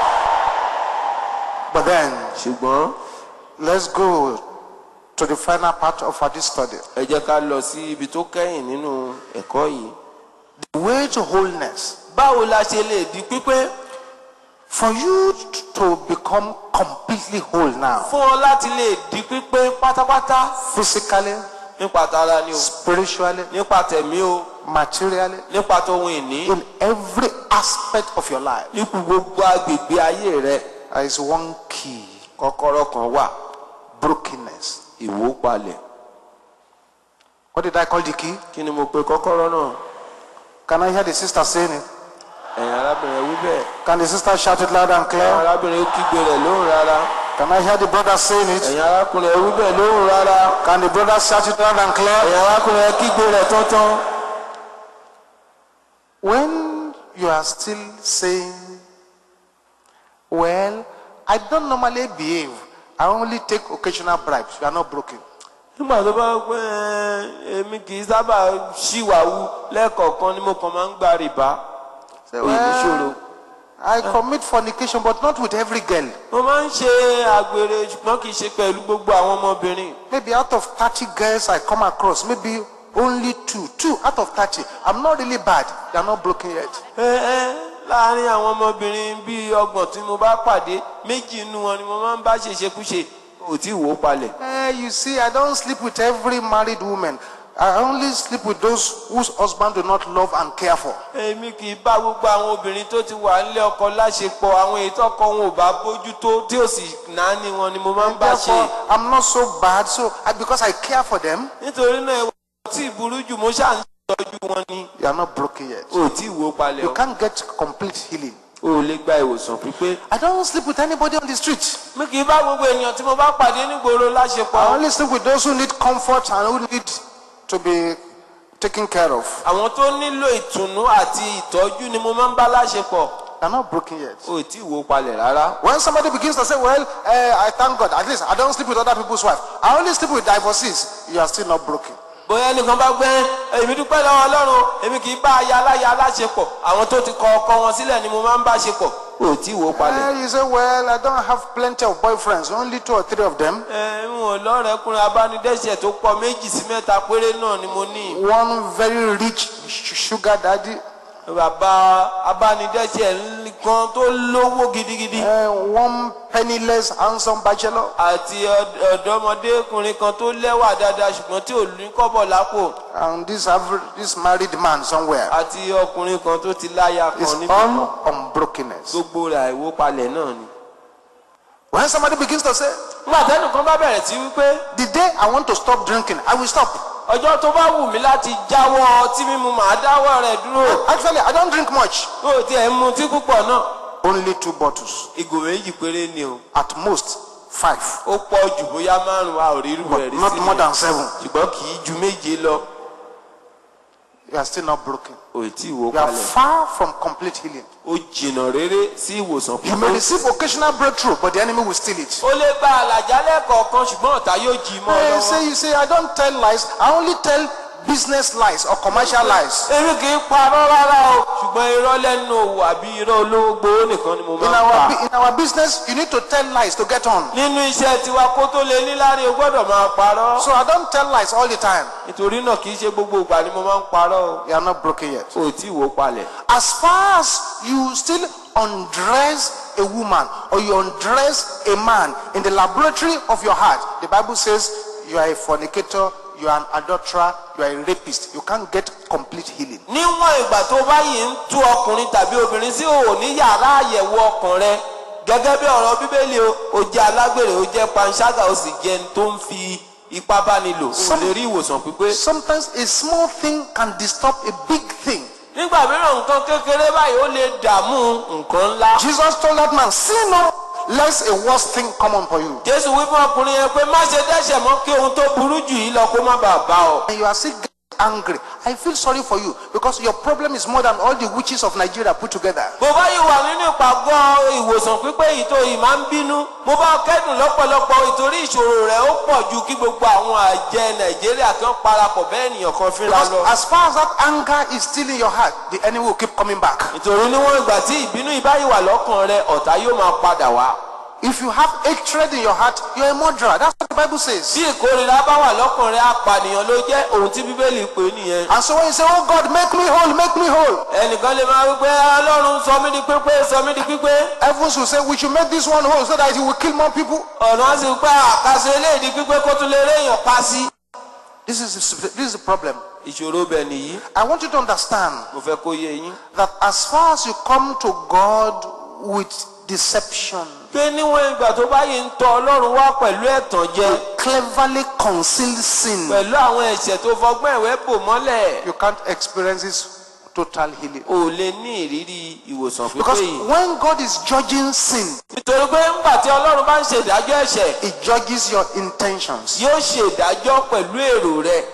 But then, ṣùgbọ́n let's go to the final part of our this study. ẹ jẹ́ ká lọ sí ibi tó kẹ́yìn nínú ẹ̀kọ́ yìí The way to wholeness. báwo la ṣe lè di pípé For you to become completely whole now, fún ọ láti lè di pípé pátápátá physically, nípa tara ni o spiritually, nípa tẹ̀mí o materially, nípa tóhun ìní in every aspect of your life, nípa gbogbo agbègbè ayé rẹ there is one key kọ́kọ́rọ́ kan wà brokenness. ìwópalẹ̀ What did I call the key? kí ni mo pe kọ́kọ́rọ́ náà Can I hear the sister saying it? ẹ̀yin arábìnrin wí bẹ́ẹ̀ Can the sister shout it loud and ẹ̀yin clear? arábìnrin ó kígbe rẹ̀ lóhùn rárá Can I hear the brother saying it? ẹ̀yin arákùnrin ẹ wí bẹ́ẹ̀ lóhùn rárá Can the brother shout it loud and clear? ẹ̀yin arákùnrin ẹ kígbe rẹ̀ tọ́tán When you are still saying, Well, I don't normally behave I only take occasional bribes. You are not broken. nígbà tó bá pẹ́ ẹ, èmi kì í sábà ṣìwàwù lẹ́ẹ̀kọ̀ọ̀kan ni mo kàn máa ń gba rìbá Say, èyí níṣòro. well, I commit fornication, but not with every girl. mo máa ń ṣe àgbèrè ṣùgbọ́n kì í ṣe pẹ̀lú gbogbo àwọn ọmọbìnrin Maybe out of 30 girls I come across, maybe only two. Two out of 30. I'm not really bad. They are not broken yet. ẹ ẹ láàárín àwọn ọmọbìnrin bíi ọgbọ̀n tí mo bá pàdé méjì inú wọn ni mo máa ń bá ṣèṣekúṣe ò tí ì wò ó palẹ̀. Eh, you see, I don't sleep with every married woman. I only sleep with those whose husband do not love and care for. èmi kì í bá gbogbo àwọn obìnrin tó ti wà nílé ọkọ láṣepọ̀ àwọn èyí tọkọ wọn ò bá bójú tó tí ò sì náání wọn ni mo máa ń bá ṣe. Therefore, I'm not so bad. So, I, because I care for them, nítorí náà ìwà tí ì burú jù mo ṣáà ń tọ́jú wọn ni you are not broken yet. ò tí ì wò ó palẹ̀ You o can't get complete healing. ò lè gba ìwòsàn pípé. I don't sleep with anybody on the street. mi kì í bá gbogbo ènìyàn tí mo bá pàdé nígboro I láṣepọ̀. only sleep with those who need comfort and who need to be taken care of. àwọn tó nílò ìtùnú àti ìtọ́jú ni mo máa ń bá láṣepọ̀ They are not broken yet. ò tí ì wò ó palẹ̀ rárá. When somebody begins to say, Well, eh, I thank God, at least I don't sleep with other people's wife. I only sleep with divorcees. You are still not broken. bóyá ẹnìkan bá gbẹ́ èmi dúpẹ́ lọ́wọ́ ọlọ́run èmi kì í bá aya aláya aláṣepọ̀ àwọn tó ti kọ ọkọ wọn sílẹ̀ ni mo máa ń bá ṣepọ̀ ò tí ì wò ó palẹ̀. Eh, you say, Well, I don't have plenty of boyfriends, only two or three of them. ẹ ń wọ̀n lọ́rẹ̀ẹ́kùnrin abánidẹ́sẹ̀ tó pọ̀ méjì sí mẹ́ta péré náà ni mo ní. One very rich sh- sugar daddy, bàbá abánidẹ́sẹ̀ kan tó lówó gidigidi eh, one penniless, handsome bachelor. àti ọ̀d- ọ̀dọ́mọdékùnrin kan tó lẹ́wà dáadáa ṣùgbọ́n tí ò ní kọ́bọ̀ lápò And this, average, this married man somewhere àti ọkùnrin kan tó ti láya is kan níbi all kan unbrokenness. gbogbo rẹ̀ àìwópalẹ̀ náà ni. When somebody begins to say, nígbà tẹ́nìkan bá bẹ̀rẹ̀ sí wípé The day I want to stop drinking, I will stop. ọjọ́ tó bá wù mí láti jáwọ́ ọtí mímu màá dáwọ́ rẹ̀ dúró Actually, I don't drink much. ó tiẹ̀ ń mutí púpọ̀ náà Only two bottles. ìgò méjì péré ni o At most, five. ó pọ̀ jù bóyá márùn-ún a ò rí irú rẹ̀ But rí not sí more mi than seven. ṣùgbọ́n kì í ju méje lọ You are still not broken. ò tí ì wó You are kalẹ̀ far from complete healing. ó jìnnà rere sí ìwòsàn You may pípé receive occasional breakthrough, but the enemy will steal it. ó lè gba àlàjálẹ̀ kọ̀ọ̀kan ṣùgbọ́n ọ̀tá yóò jí i mọ́ ọ You lọ́wọ́. say, you say, I don't tell lies. I only tell business lies or commercial lies. èmi kì í parọ́ rárá o ṣùgbọ́n irọ́ lẹ́nu òwò àbí irọ́ olówó gbowó nìkan ni mo In máa ń our, pa. bu- in our business, you need to tell lies to get on. nínú iṣẹ́ tiwa kó tó lè níláre o gbọ́dọ̀ máa parọ́. So I don't tell lies all the time. nítorí náà kì í ṣe gbogbo ìgbà ni mo máa ń parọ́ o. You are not broken yet. o tí wò ó palẹ̀. As far as you still undress a woman or you undress a man in the laboratory of your heart, the Bible says you are a fornicator, you are an adulterer, you are a rapist. You can't get complete healing. níwọ̀n ìgbà tó bá yìí ń tú ọkùnrin tàbí obìnrin sí òwò ní yàrá àyẹ̀wò ọkàn rẹ gẹ́gẹ́ bí ọ̀rọ̀ bíbélì o ò jẹ́ alágbèrè o jẹ́ panṣágà o sì jẹ́ ẹni tó ń fi ipá bá ni lò o Some- lè rí ìwòsàn pípé. Sometimes a small thing can disturb a big thing. nígbà mìíràn nǹkan kékeré báyìí ó lè dààmú nǹkan ńlá. Jesus told that man, Sin no, lest a worse thing come upon you. jésù wí fún ọkùnrin yẹn pé má ṣe dẹ́ṣẹ̀ mọ́ kí ohun tó burú jù yìí lọ kó má bàa bá ọ. And you are still getting angry. I feel sorry for you because your problem is more than all the witches of Nigeria put together. bó bá yìí wà nínú ìpàgọ́ ìwòsàn pípé yìí tó yìí máa ń bínú mo bá kẹ́dùn lọ́pọ̀lọpọ̀ ìtorí ìṣòro rẹ̀ ó pọ̀ ju kí gbogbo àwọn àjẹ nàìjíríà kan parapọ̀ bẹ́ẹ̀ ènìyàn kan fínra Because lọ. as far as that anger is still in your heart, the enemy will keep coming back. nítorí níwọ̀n ìgbà tí ìbínú ìbáyìí wà lọ́kàn rẹ ọ̀tá yóò máa padà wá. If you have hatred in your heart, you're a murderer. That's what the Bible says. bí ìkórira bá wà lọ́kàn rẹ apànìyàn ló jẹ́ ohun tí bíbélì pè é nìyẹn. And so when you say, Oh God, make me whole, make me whole, ẹnìkan lè máa wípé ọlọ́run sọ mí di pípé sọ mí di pípé heavens will say, We should make this one whole so that it will kill more people. ọ̀nà á sì pé àkàṣe eléyìí di pípé kó tún lè réèyàn pa sí. This is, the, this is the problem. ìṣòro bẹ̀ nìyí I want you to understand mo fẹ́ kó yé yín. that as far as you come to God with deception, pé níwọ̀n ìgbà tó bá yìí ń tọ ọlọ́run wá pẹ̀lú ẹ̀tàn jẹ cleverly concealed sin, pẹ̀lú àwọn ẹ̀ṣẹ̀ tó fọgbọ́n ìwé bò mọ́lẹ̀ you can't experience this total healing. ò lè ní ìrírí ìwòsàn pípé Because yìí. when God is judging sin, nítorí pé ńgbà tí ọlọ́run bá ń ṣe ìdájọ́ ẹ̀ṣẹ̀ He judges your intentions, yóò ṣe ìdájọ́ pẹ̀lú èrò rẹ your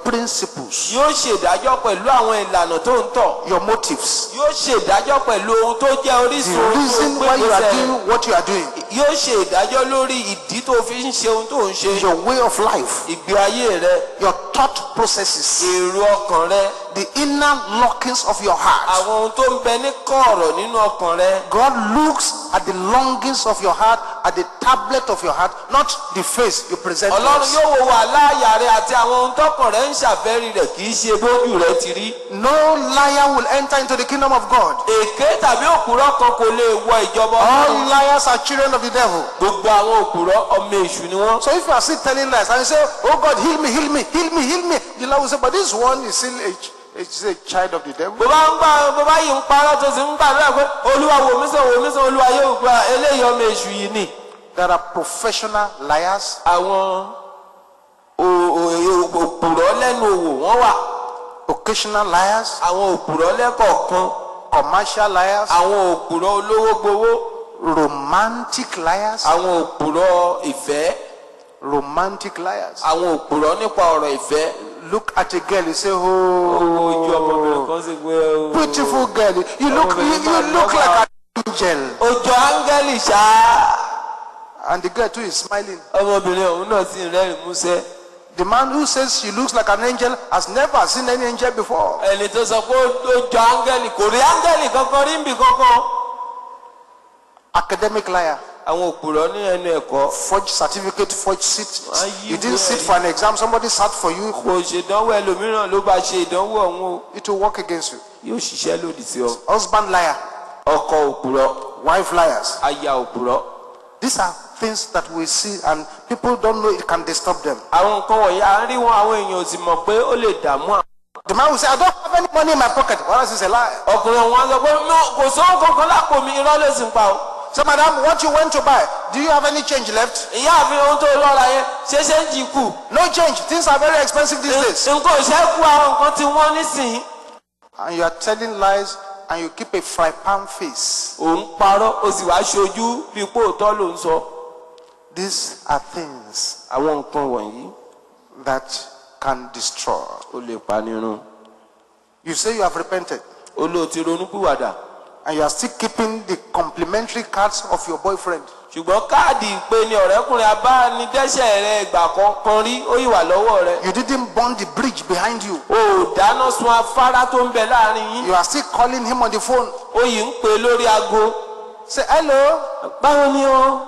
principles, yóò ṣèdájọ́ pẹ̀lú àwọn ìlànà tó ń tọ̀ your motives, yóò ṣèdájọ́ pẹ̀lú ohun tó jẹ́ the orísun ohun tó reason gbé why you are ìgbésẹ̀ doing what you are doing, yóò ṣe ìdájọ́ lórí ìdí tó fi ń ṣe ohun tó ń ṣe your way of life, ìgbé ayé rẹ your thought processes, èrò ọkàn rẹ the inner lockings of your heart. àwọn ohun tó ń bẹ ní kọ̀ọ̀rọ̀ nínú ọkàn rẹ God looks at the longings of your heart, at the tablet of your heart, not the face you present. to ọlọ́run us. yóò wo wà láàyà rẹ àti àwọn ohun tọkàn rẹ ń ṣàfẹ́rí rẹ kì í ṣe bójú rẹ ti rí No liar will enter into the kingdom of God. èké tàbí òpùrọ́ kan kò lè wọ ìjọba All ọlọ́run liars are children of the devil. gbogbo àwọn òpùrọ́ ọmọ èṣù ni wọ́n So if you are still telling lies and you say, Oh God, heal me, heal me, heal me, heal me, the Lord will say, But this one is still a, ch- is a child of the devil. bó bá ń gbà bó bá yìí ń parọ́ tó sì ń gbàdúrà pé olúwa wò mí sàn wò mí sàn olúwa yóò gba eléyìí ọmọ èṣù yìí ni. There are professional liars, àwọn o- o- òpùrọ́ lẹ́nu òwò wọ́n wà occasional liars, àwọn òpùrọ́ lẹ́kọ̀ọ̀kan commercial liars, àwọn òpùrọ́ olówó gbowó romantic liars, àwọn òpùrọ́ ìfẹ́ romantic liars. àwọn òpùrọ́ nípa ọ̀rọ̀ ìfẹ́. Look at a girl, you say, owó ojú ọmọbìnrin Oh, kan sì gbé beautiful girl. You look, you, you look like an angel. ojú áńgẹ́lì ṣáá And the girl too is smiling. ọmọbìnrin ọ̀hún náà sì ń rẹ́rìn músẹ́. The man who says she looks like an angel has never seen any angel before. ẹni tó sọ pé ó jọ áńgẹ́lì kò rí áńgẹ́lì kankan rí nbì kankan. Academic liar. àwọn òpùrọ́ ní ẹnu ẹ̀kọ́ Forged certificate, forged seat. Are you You didn't sit ready? for an exam, somebody sat for you. kò ṣèdánwò ẹlòmíràn ló bá ṣe ìdánwò ọ̀hún o It will work against you. yóò ṣiṣẹ́ lòdì sí ọ. Husband liar. ọkọ òpùrọ́ Wife liars. aya òpùrọ́. These are things that we see and people don't know it can disturb them. àwọn nǹkan wọ̀nyí à ń rí wọn àwọn èèyàn ò sì mọ̀ pé ó lè dààmú àwọn. The man will say, I don't have any money in my pocket. Well, this is a lie. ọkùnrin ọ̀hún á sọ pé "No, kò sówó kankan lápò mi irọ́ lè sì ń pa o. So, madam, what you went to buy, do you have any change left? ìyá àfihàn ohun tó lọ́ra yẹn ṣé ṣe ń jì kù. No change. Things are very expensive these days. nǹkan ò ṣẹ́kù àwọn nǹkan tí wọ́n nísìnyí. And you are telling lies and you keep a fry pan face. òun parọ́ ó sì wá ṣojú bí pé òótọ́ ló ń sọ. These are things àwọn nǹkan wọ̀nyí that can destroy. ó lè panirun. You say you have repented ó lóò ti ronúpìwàdà. and you are still keeping the complimentary cards of your boyfriend. ṣùgbọ́n káàdì ìpè ni ọ̀rẹ́kùnrin abánidẹ́sẹ̀ rẹ ìgbà kankan rí ó yìí wà lọ́wọ́ rẹ. You didn't burn the bridge behind you. o ò dáná sun afárá tó ń bẹ láàrin yín. You are still calling him on the phone. ó yìí ń pè lórí aago. Say, hello. báwo ni o.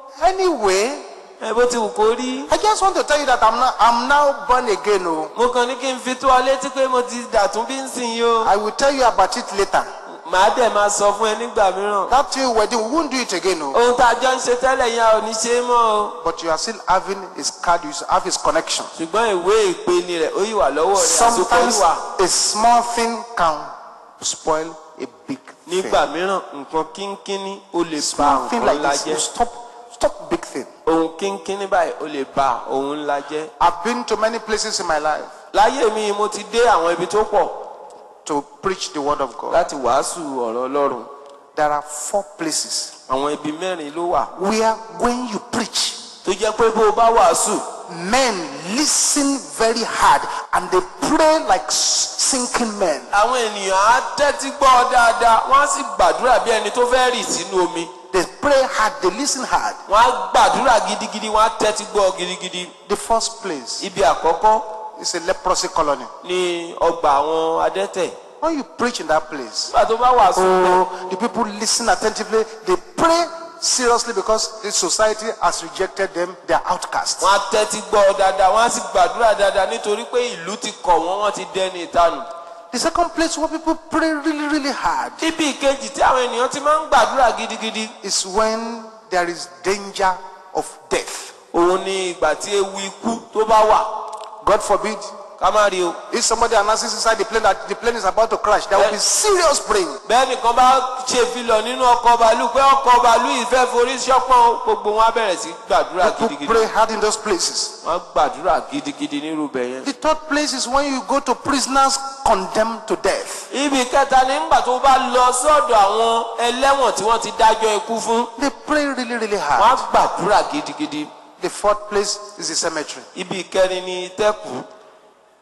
Anyway, ẹ bó ti wù kó rí. I just want to tell you that I'm now, I'm now born again. Oh. mo kàn ní kí n fi tó ọ létí pé mo ti dàtún bí ń sìn yìí o. I will tell you about it later. màá dẹ̀ máa sọ fún ẹ nígbà mìíràn. That till wedding, we won't do it again. Oh. ohun tá a jọ ń ṣe tẹ́lẹ̀ yẹn a ò ní ṣe é mọ́ o. But you are still having his card, you have his connection. ṣùgbọ́n ìwé ìpeni rẹ̀ ó yìí wà lọ́wọ́ rẹ̀ àsopọ̀ Sometimes yìí wà. a small thing can spoil a big thing. nígbà mìíràn nǹkan kínkínní ó lè ba Small thing nǹkan like ńlá this will jẹ́. stop, stop big thing. ohun kínkínní báyìí ó lè ba ohun ńlá jẹ́. I've been to many places in my life láyé mi mo ti dé àwọn ibi tó pọ̀ to preach the word of God. láti wàásù ọ̀rọ̀ ọlọ́run. There are four places àwọn ibi mẹ́rin ló wà where when you preach, tó jẹ́ pé bó o bá wàásù men listen very hard and they pray like s- sinking men. àwọn ènìyàn á tẹ́tí gbọ́ ọ dáadáa wọ́n á sì gbàdúrà bí ẹni tó fẹ́ rì sínú omi They pray hard, they listen hard. wọ́n á gbàdúrà gidigidi wọ́n á tẹ́tí gbọ́ ọ gidigidi. The first place ibi àkọ́kọ́ is a leprosy colony. ni ọgbà àwọn adẹ́tẹ̀ When you preach in that place, nígbà tó bá wàásù bẹ́ẹ̀ oh, the people listen attentively, they pray seriously because the society has rejected them, they are outcasts. wọ́n á tẹ́tí gbọ́ ọ dáadáa wọ́n á sì gbàdúrà dáadáa nítorí pé ìlú ti kọ̀ wọ́n wọ́n ti dẹni ìtanù. The second place where people pray really, really hard ibi ìkejì tí àwọn ènìyàn ti máa ń gbàdúrà gidigidi is when there is danger of death. òun ni ìgbà tí ewu ikú tó bá wà God forbid, ká má rí o. if somebody announces inside the plane that the plane is about to crash, there will be serious praying. bẹ́ẹ̀ nìkan bá ṣe filọ̀ nínú ọkọ̀ bàálù pé ọkọ̀ bàálù yìí fẹ́ forí ṣọ́pọ̀n gbogbo wọn á bẹ̀rẹ̀ sí gbàdúrà People gidigidi pray hard in those places. wọ́n á gbàdúrà gidigidi nírú bẹ̀ yẹn. The third place is when you go to prisoners condemned to death. ibi kẹta ni ńgbà tó bá lọ sọ́dọ̀ àwọn ẹlẹ́wọ̀n tí wọ́n ti dájọ́ ikú fún They pray really, really wọ́n á hard. gbàdúrà gidigidi. The fourth place is the cemetery. ibi kẹrin ni tẹ́kù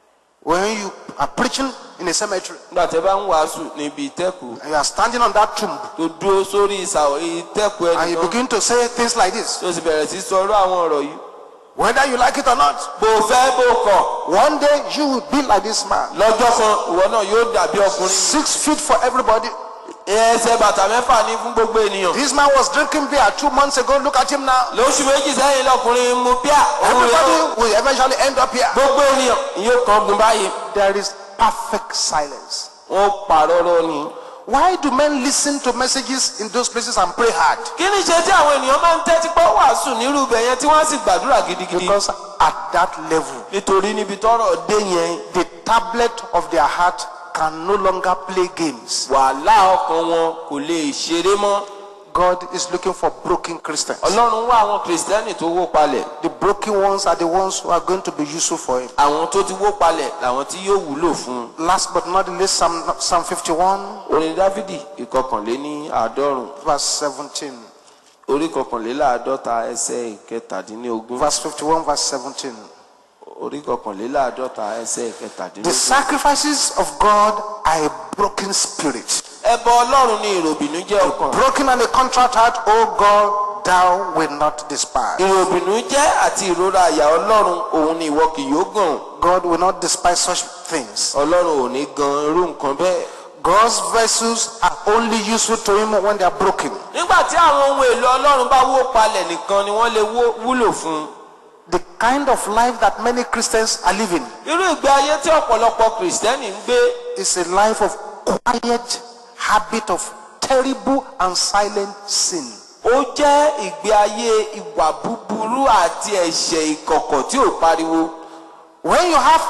When you are preaching in a cemetery nígbà tẹ́ bá ń wàásù níbi ìtẹ́kù and you are standing on that tomb tó dúró sórí ìsàwọ̀ ìtẹ́kù and you ẹnìkan begin to say things like this, tó sì bẹ̀rẹ̀ sí sọ irú àwọn ọ̀rọ̀ yìí whether you like it or not, bó o fẹ́ bó o kọ̀ one day you will be like this man. lọ́jọ́ kan ìwọ náà yóò dàbí ọkùnrin Six feet for everybody. ẹsẹ̀ bàtà mẹ́fà ní fún gbogbo ènìyàn This man was drinking beer two months ago. Look at him now. lóṣù méjì sẹ́yìn lọkùnrin mu bíà òun rẹ̀ ó Everybody will eventually end up here. gbogbo ènìyàn yóò kàn gùn báyìí There is perfect silence. wọ́n pàrọ̀rọ̀ ni. Why do men listen to messages in those places and pray hard? kí ni ṣe tí àwọn ènìyàn máa ń tẹ́tí pọ́ wàásù nírú ibẹ̀ yẹn tí wọ́n á sì gbàdúrà gidigidi. Because at that level, nítorí níbi tọ́rọ̀ dé yẹn the tablet of their heart can no longer play games. wàhálà ọkàn wọn kò lè ṣeré mọ́. God is looking for broken Christians. ọlọ́run wá àwọn kìrìsìtẹ́nì tó wó palẹ̀ The broken ones are the ones who are going to be useful for Him. àwọn tó ti wó palẹ̀ làwọn tí yóò wúlò fún un. Last but not the least, Psalm, Psalm 51, orin dávidi ìkọkànléní àádọ́rùn verse 17. orí kọkànléláàádọ́ta ẹsẹ̀ ìkẹtàdínlógún Verse 51, verse 17. orí kọkànléláàádọ́ta ẹsẹ̀ The ìkẹtàdínlógún. sacrifices of God are a broken spirit. ẹbọ ọlọ́run ní ìròbìnú jẹ́ ọkàn. Broken and a contrite heart, O God, thou will not despise. ìròbìnú jẹ́ àti ìrora àyà ọlọ́run òun ni ìwọ kì yóò gàn. God will not despise such things. ọlọ́run ò ní gan irú nǹkan bẹ́ẹ̀. God's vessels are only useful to Him when they are broken. nígbà tí àwọn ohun èlò ọlọ́run bá wó palẹ̀ nìkan ni wọ́n lè wó- wúlò fún un. The kind of life that many Christians are living irú ìgbé ayé tí ọ̀pọ̀lọpọ̀ kìrìsìtẹ́nì ń gbé is a life of quiet habit of terrible and silent sin. ó jẹ́ ìgbé ayé ìwà búburú àti ẹ̀ṣẹ̀ ìkọ̀kọ̀ tí ò pariwo. When you have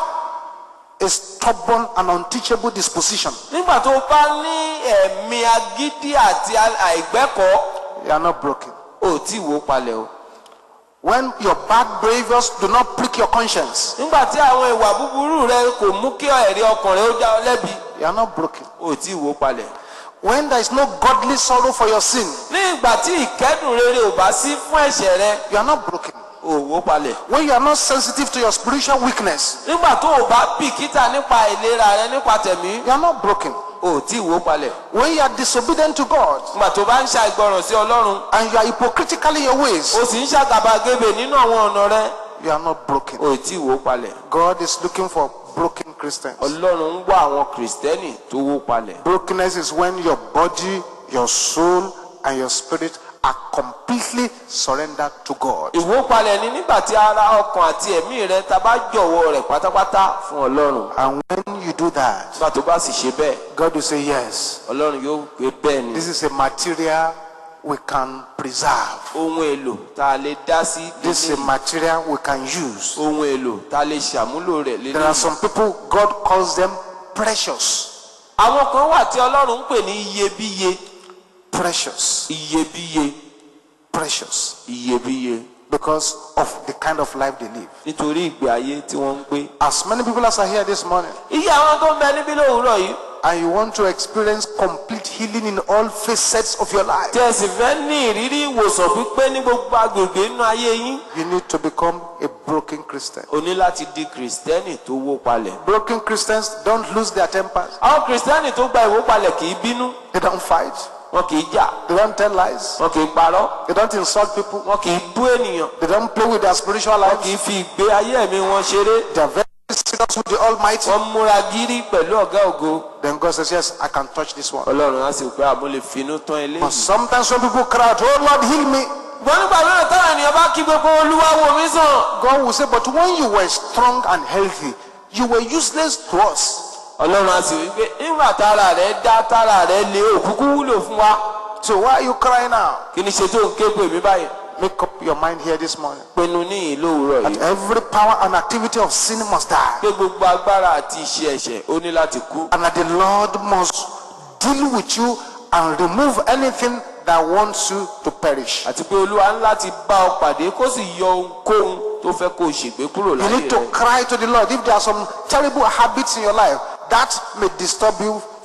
a stubborn and unteachable disposition, nígbà tó bá ní ẹ̀mí agídí àti àìgbẹ́kọ̀ọ́ you are not broken. ò tí ì wó palẹ̀ o. When your bad behaviors do not prick your conscience, nígbà tí àwọn ìwà búburú rẹ kò mú kí ẹ̀rí ọkàn rẹ ó dá ọ lẹ́bi you are not broken. ò tí ì wó palẹ̀. When there is no godly sorrow for your sin, ní ìgbà tí ìkẹ́dùn rere ò bá sí fún ẹ̀ṣẹ̀ rẹ you are not broken. ò wó palẹ̀. When you are not sensitive to your spiritual weakness, nígbà tó o bá bìkítà nípa ìlera rẹ nípa tẹ̀mí you are not broken. ò tí ì wó palẹ̀. When you are disobedient to God nígbà tó bá ń ṣàìgbọràn sí ọlọ́run and you are hypocritical in your ways, o sì ń ṣàgàbàgebè nínú àwọn ọ̀nà rẹ you are not broken. ò tí ì wó palẹ̀. God is looking for broken Christians. ọlọ́run ń wá àwọn kìrìsìtẹ́nì tó wó palẹ̀. Brokenness is when your body, your soul, and your spirit are completely surrendered to God. ìwópalẹ̀ ni nígbà tí ara ọkàn àti ẹ̀mí rẹ ta bá jọ̀wọ́ rẹ̀ pátápátá fún ọlọ́run. And when you do that, nígbà tó bá sì ṣe bẹ́ẹ̀ God will say, Yes, ọlọ́run yóò pé bẹ́ẹ̀ ni. this is a material we can preserve. ohun èlò tá a lè dá sí This is a lélẹ́yìí. material we can use. ohun èlò tá a lè ṣàmúlò rẹ̀ There are lélẹ́yìí. some people, God calls them precious. àwọn kan wà tí ọlọ́run ń pè ní iyebíye Precious. iyebíye Precious. iyebíye Because of the kind of life they live. nítorí ìgbé ayé tí wọ́n ń gbé. As many people as are here this morning, iye àwọn tó ń bẹ níbí lówùúrọ̀ yìí and you want to experience complete healing in all facets of your life, tí ẹ sì fẹ́ ní ìrírí ìwòsàn pípé ní gbogbo agbègbè nínú ayé yín. you need to become a broken Christian. o ní láti di kìrìsìtẹ́nì tó wó palẹ̀. Broken Christians don't lose their tempers. àwọn kìrìsìtẹ́nì tó gba ìwópalẹ̀ kì í bínú They don't fight. wọn kì í jà They don't tell lies. wọn kì í parọ́ They don't insult people. wọn kì í bú ènìyàn They don't play with their spiritual wọn kì lives. í fi ìgbé ayé ẹ̀mí wọn ṣeré They are very serious with the Almighty. wọn múra gírí pẹ̀lú ọ̀gá ògo Then God says, Yes, I can touch this one. ọlọ́run á sì pé àmọ́ lè finú tán But eléyìí. sometimes when people cry out, Oh Lord, heal me, gbọ́n nígbà mìíràn táwọn ènìyàn bá kí gbogbo olúwa wò mí sàn. God will say, But when you were strong and healthy, you were useless to us. ọlọ́run á sì wí pé nígbà tára rẹ̀ dá tára rẹ̀ lé òkúkú wúlò fún wa So why are you crying now? kí ni ṣe tó ń ké pè mí báyìí. Make up your mind here this morning. pinnu ní ìlú òwúrọ̀ That yìí every power and activity of sin must die. pé gbogbo agbára àti iṣẹ́ ẹ̀ṣẹ̀ ó ní láti kú. And that the Lord must deal with you and remove anything that wants you to perish. àti pé olúwa ń láti bá ọ pàdé kó sì yọ ohunkóhun tó fẹ́ kó o ṣègbé kúrò You láyé need to rẹ. cry to the Lord. If there are some terrible habits in your life that may disturb you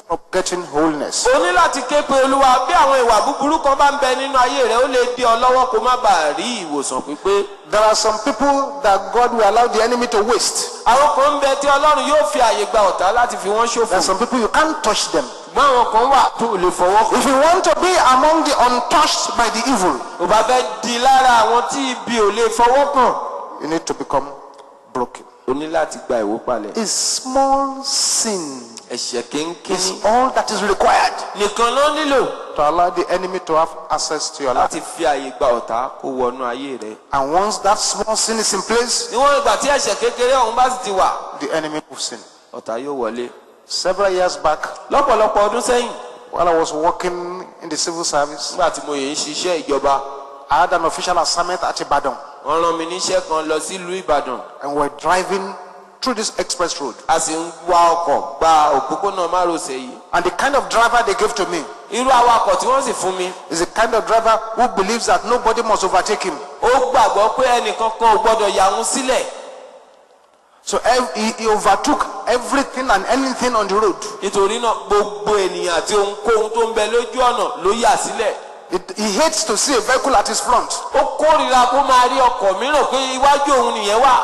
of getting wholeness. o ní láti ké pe olúwa bí àwọn ìwà búburú kan bá ń bẹ nínú ayé rẹ ó lè dí ọ lọ́wọ́ kó má bàa rí ìwòsàn pípé. There are some people that God will allow the enemy to waste. àwọn kan ń bẹ tí ọlọ́run yóò fi àyè gba ọ̀tá láti fi wọ́n There are ṣòfò. some people you can't touch them. ṣùgbọ́n àwọn kan wà tó lè fọwọ́ kàn. If you want to be among the untouched by the evil, ò bá fẹ́ di lára àwọn tí ibi ò lè fọwọ́ kàn. you need to become broken. o ní láti gba ìwó palẹ̀. A small sin ẹ̀ṣẹ̀ kínkínní is all that is required nìkan ló nílò to allow the enemy to have access to your life. láti fi àyè gba ọ̀tá kó wọnú ayé rẹ. And once that small sin is in place, níwọ̀n ìgbà tí ẹ̀ṣẹ̀ kékeré ọ̀hún bá sì ti wà the enemy moves in. ọ̀tá yóò wọlé. Several years back, lọ́pọ̀lọpọ̀ ọdún sẹ́yìn while I was working in the civil service, nígbà tí mo yè ń ṣiṣẹ́ ìjọba I had an official assignment at Ibadan, wọ́n rán mi níṣẹ́ kan lọ sílùú ìbàdàn and we were driving through this express road. a sì ń wa ọkọ̀ gba òpópónà márosẹ̀ yìí. And the kind of driver they gave to me irú awakọ̀ tí wọ́n sì fún mi is the kind of driver who believes that nobody must overtake him. ó gbàgbọ́ pé ẹnìkan kan ò gbọ́dọ̀ yà wọ́n sílẹ̀ So ev- he, he overtook everything and anything on the road. nítorí náà gbogbo ènìyàn àti ohunkóhun tó ń bẹ lójú ọ̀nà ló yà sílẹ̀ It, he hates to see a vehicle at his front. ó kórìíra kó máa rí ọkọ̀ mìíràn pé iwájú òun nìyẹn wà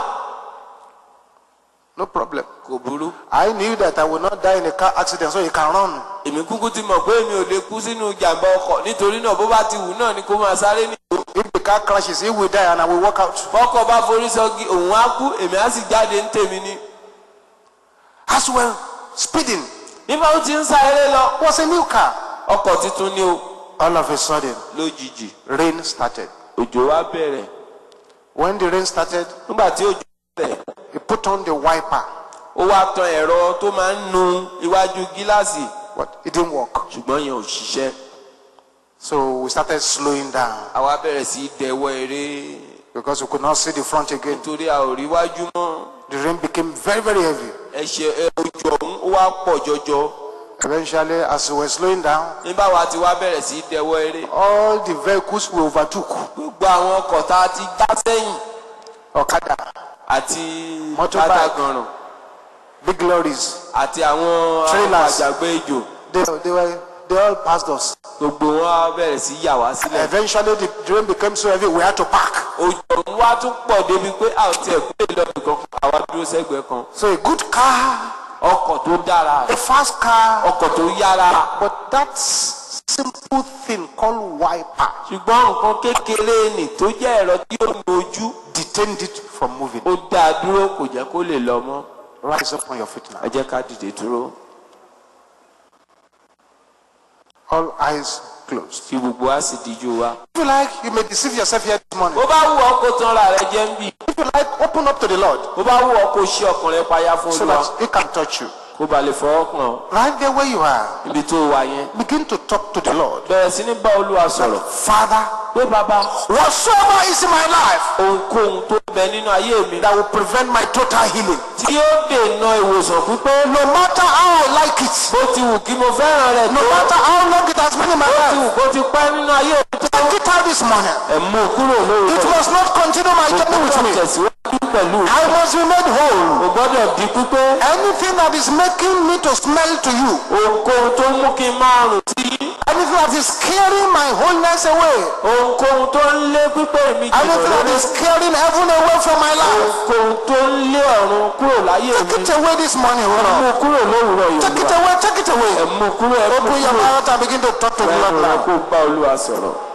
No problem. kò burú I knew that I would not die in a car accident, so he can run. èmi kúkú ti mọ̀ pé èmi ò lè kú sínú ìjàmbá ọkọ̀ nítorí náà bó bá ti wù náà ni kó máa sáré ní. If the car crashes, he will die and I will walk out. bọ́kọ̀ bá forí sọ́gi òun á kú èmi á sì jáde ń tèmi ni. As well, speeding nígbà tó ti ń sá eré lọ was a new car. ọkọ̀ tuntun ni o All of a sudden, lójijì rain started. òjò wá bẹ̀rẹ̀ When the rain started, nígbà tí òjò bẹ̀rẹ̀ he put on the wiper, ó wá tan ẹ̀rọ tó máa ń nu iwájú gíláàsì but it didn't work. ṣùgbọ́n yẹn ò ṣiṣẹ́ So we started slowing down àwa bẹ̀rẹ̀ sí í dẹwọ́ eré because we could not see the front again. nítorí a ò rí iwájú mọ́ The rain became very, very heavy. ẹ̀ṣẹ̀ ẹ, òjò ọ̀hún ó wá pọ̀ jọjọ Eventually, as we were slowing down, nígbà wa ti wá bẹ̀rẹ̀ sí í dẹwọ́ eré all the vehicles we overtook, gbogbo àwọn ọkọ̀ tá a ti já sẹ́yìn Okada, àti Motorbike. kátàgànràn big lorries, àti àwọn Trailers. àjàgbé ijò they, they, were, they all passed us. gbogbo wọn á bẹ̀rẹ̀ sí yà wá sílẹ̀ Eventually, the rain became so heavy we had to park. òjò ọ̀hún wá tún pọ̀ débi pé a ò tiẹ̀ kú lè lọ nìkan àwa dúró sẹ́gbẹ̀ẹ́ kan So a good car, ọkọ̀ tó dára a fast car, ọkọ̀ tó yára but that s- simple thing called wiper ṣùgbọ́n nǹkan kékeré nì tó jẹ́ ẹ̀rọ tí yóò nu ojú detained it from moving. ó dá a dúró kò jẹ́ kó lè lọ mọ́ Rise up on your feet now. ẹ jẹ́ ká dìde dúró All eyes closed. kí gbogbo wa sì díjú wa. If you like, you may deceive yourself here this morning. bó bá wù ọ́ kó tán ra rẹ jẹ́ ń bì If you like, open up to the Lord bó bá wù ọ́ kó ṣí ọkàn rẹ payá fún so olúwa that He can touch you. kó ba lè fọwọ́ kàn ọ́ Right there where you are, ibi tó wà yẹn. begin to talk to the Lord. bẹ̀rẹ̀ sí ní bá olúwa sọ̀rọ̀ Father, pé bàbá whatsoever is in my life ohunkóhun tó bẹ nínú ayé mi that will prevent my total healing, tí yóò dènà ìwòsàn pípé no matter how I like it, bó ti wù kí mo fẹ́ràn rẹ̀ no tó matter how long it has been in my bó ti life, wù kó ti pẹ́ nínú ayé mi tó take it out this morning. ẹ̀ mú un kúrò lórí It rẹ̀ must not continue my journey with me. tẹ̀síwájú pẹ̀lú I must be made whole. o gbọ́dọ̀ di pípé Anything that is making me to smell to you, ohunkóhun tó mú kí n máa rùn sí yín anything that is carrying my wholeness away, ohunkóhun tó ń lé pípé mi jìnnà anything that lórí is carrying heaven away from my life, ohunkóhun tó ń lé ọ̀run kúrò láyé mi take it away this morning, O mú Lord. kúrò lówùrọ̀ Take it yorùbá away, take it away. ẹ̀ mú kúrò ẹ̀ mú Open your kúrò mouth and begin to talk to the Lord ẹ̀ now. kó bá olúwa sọ̀rọ̀.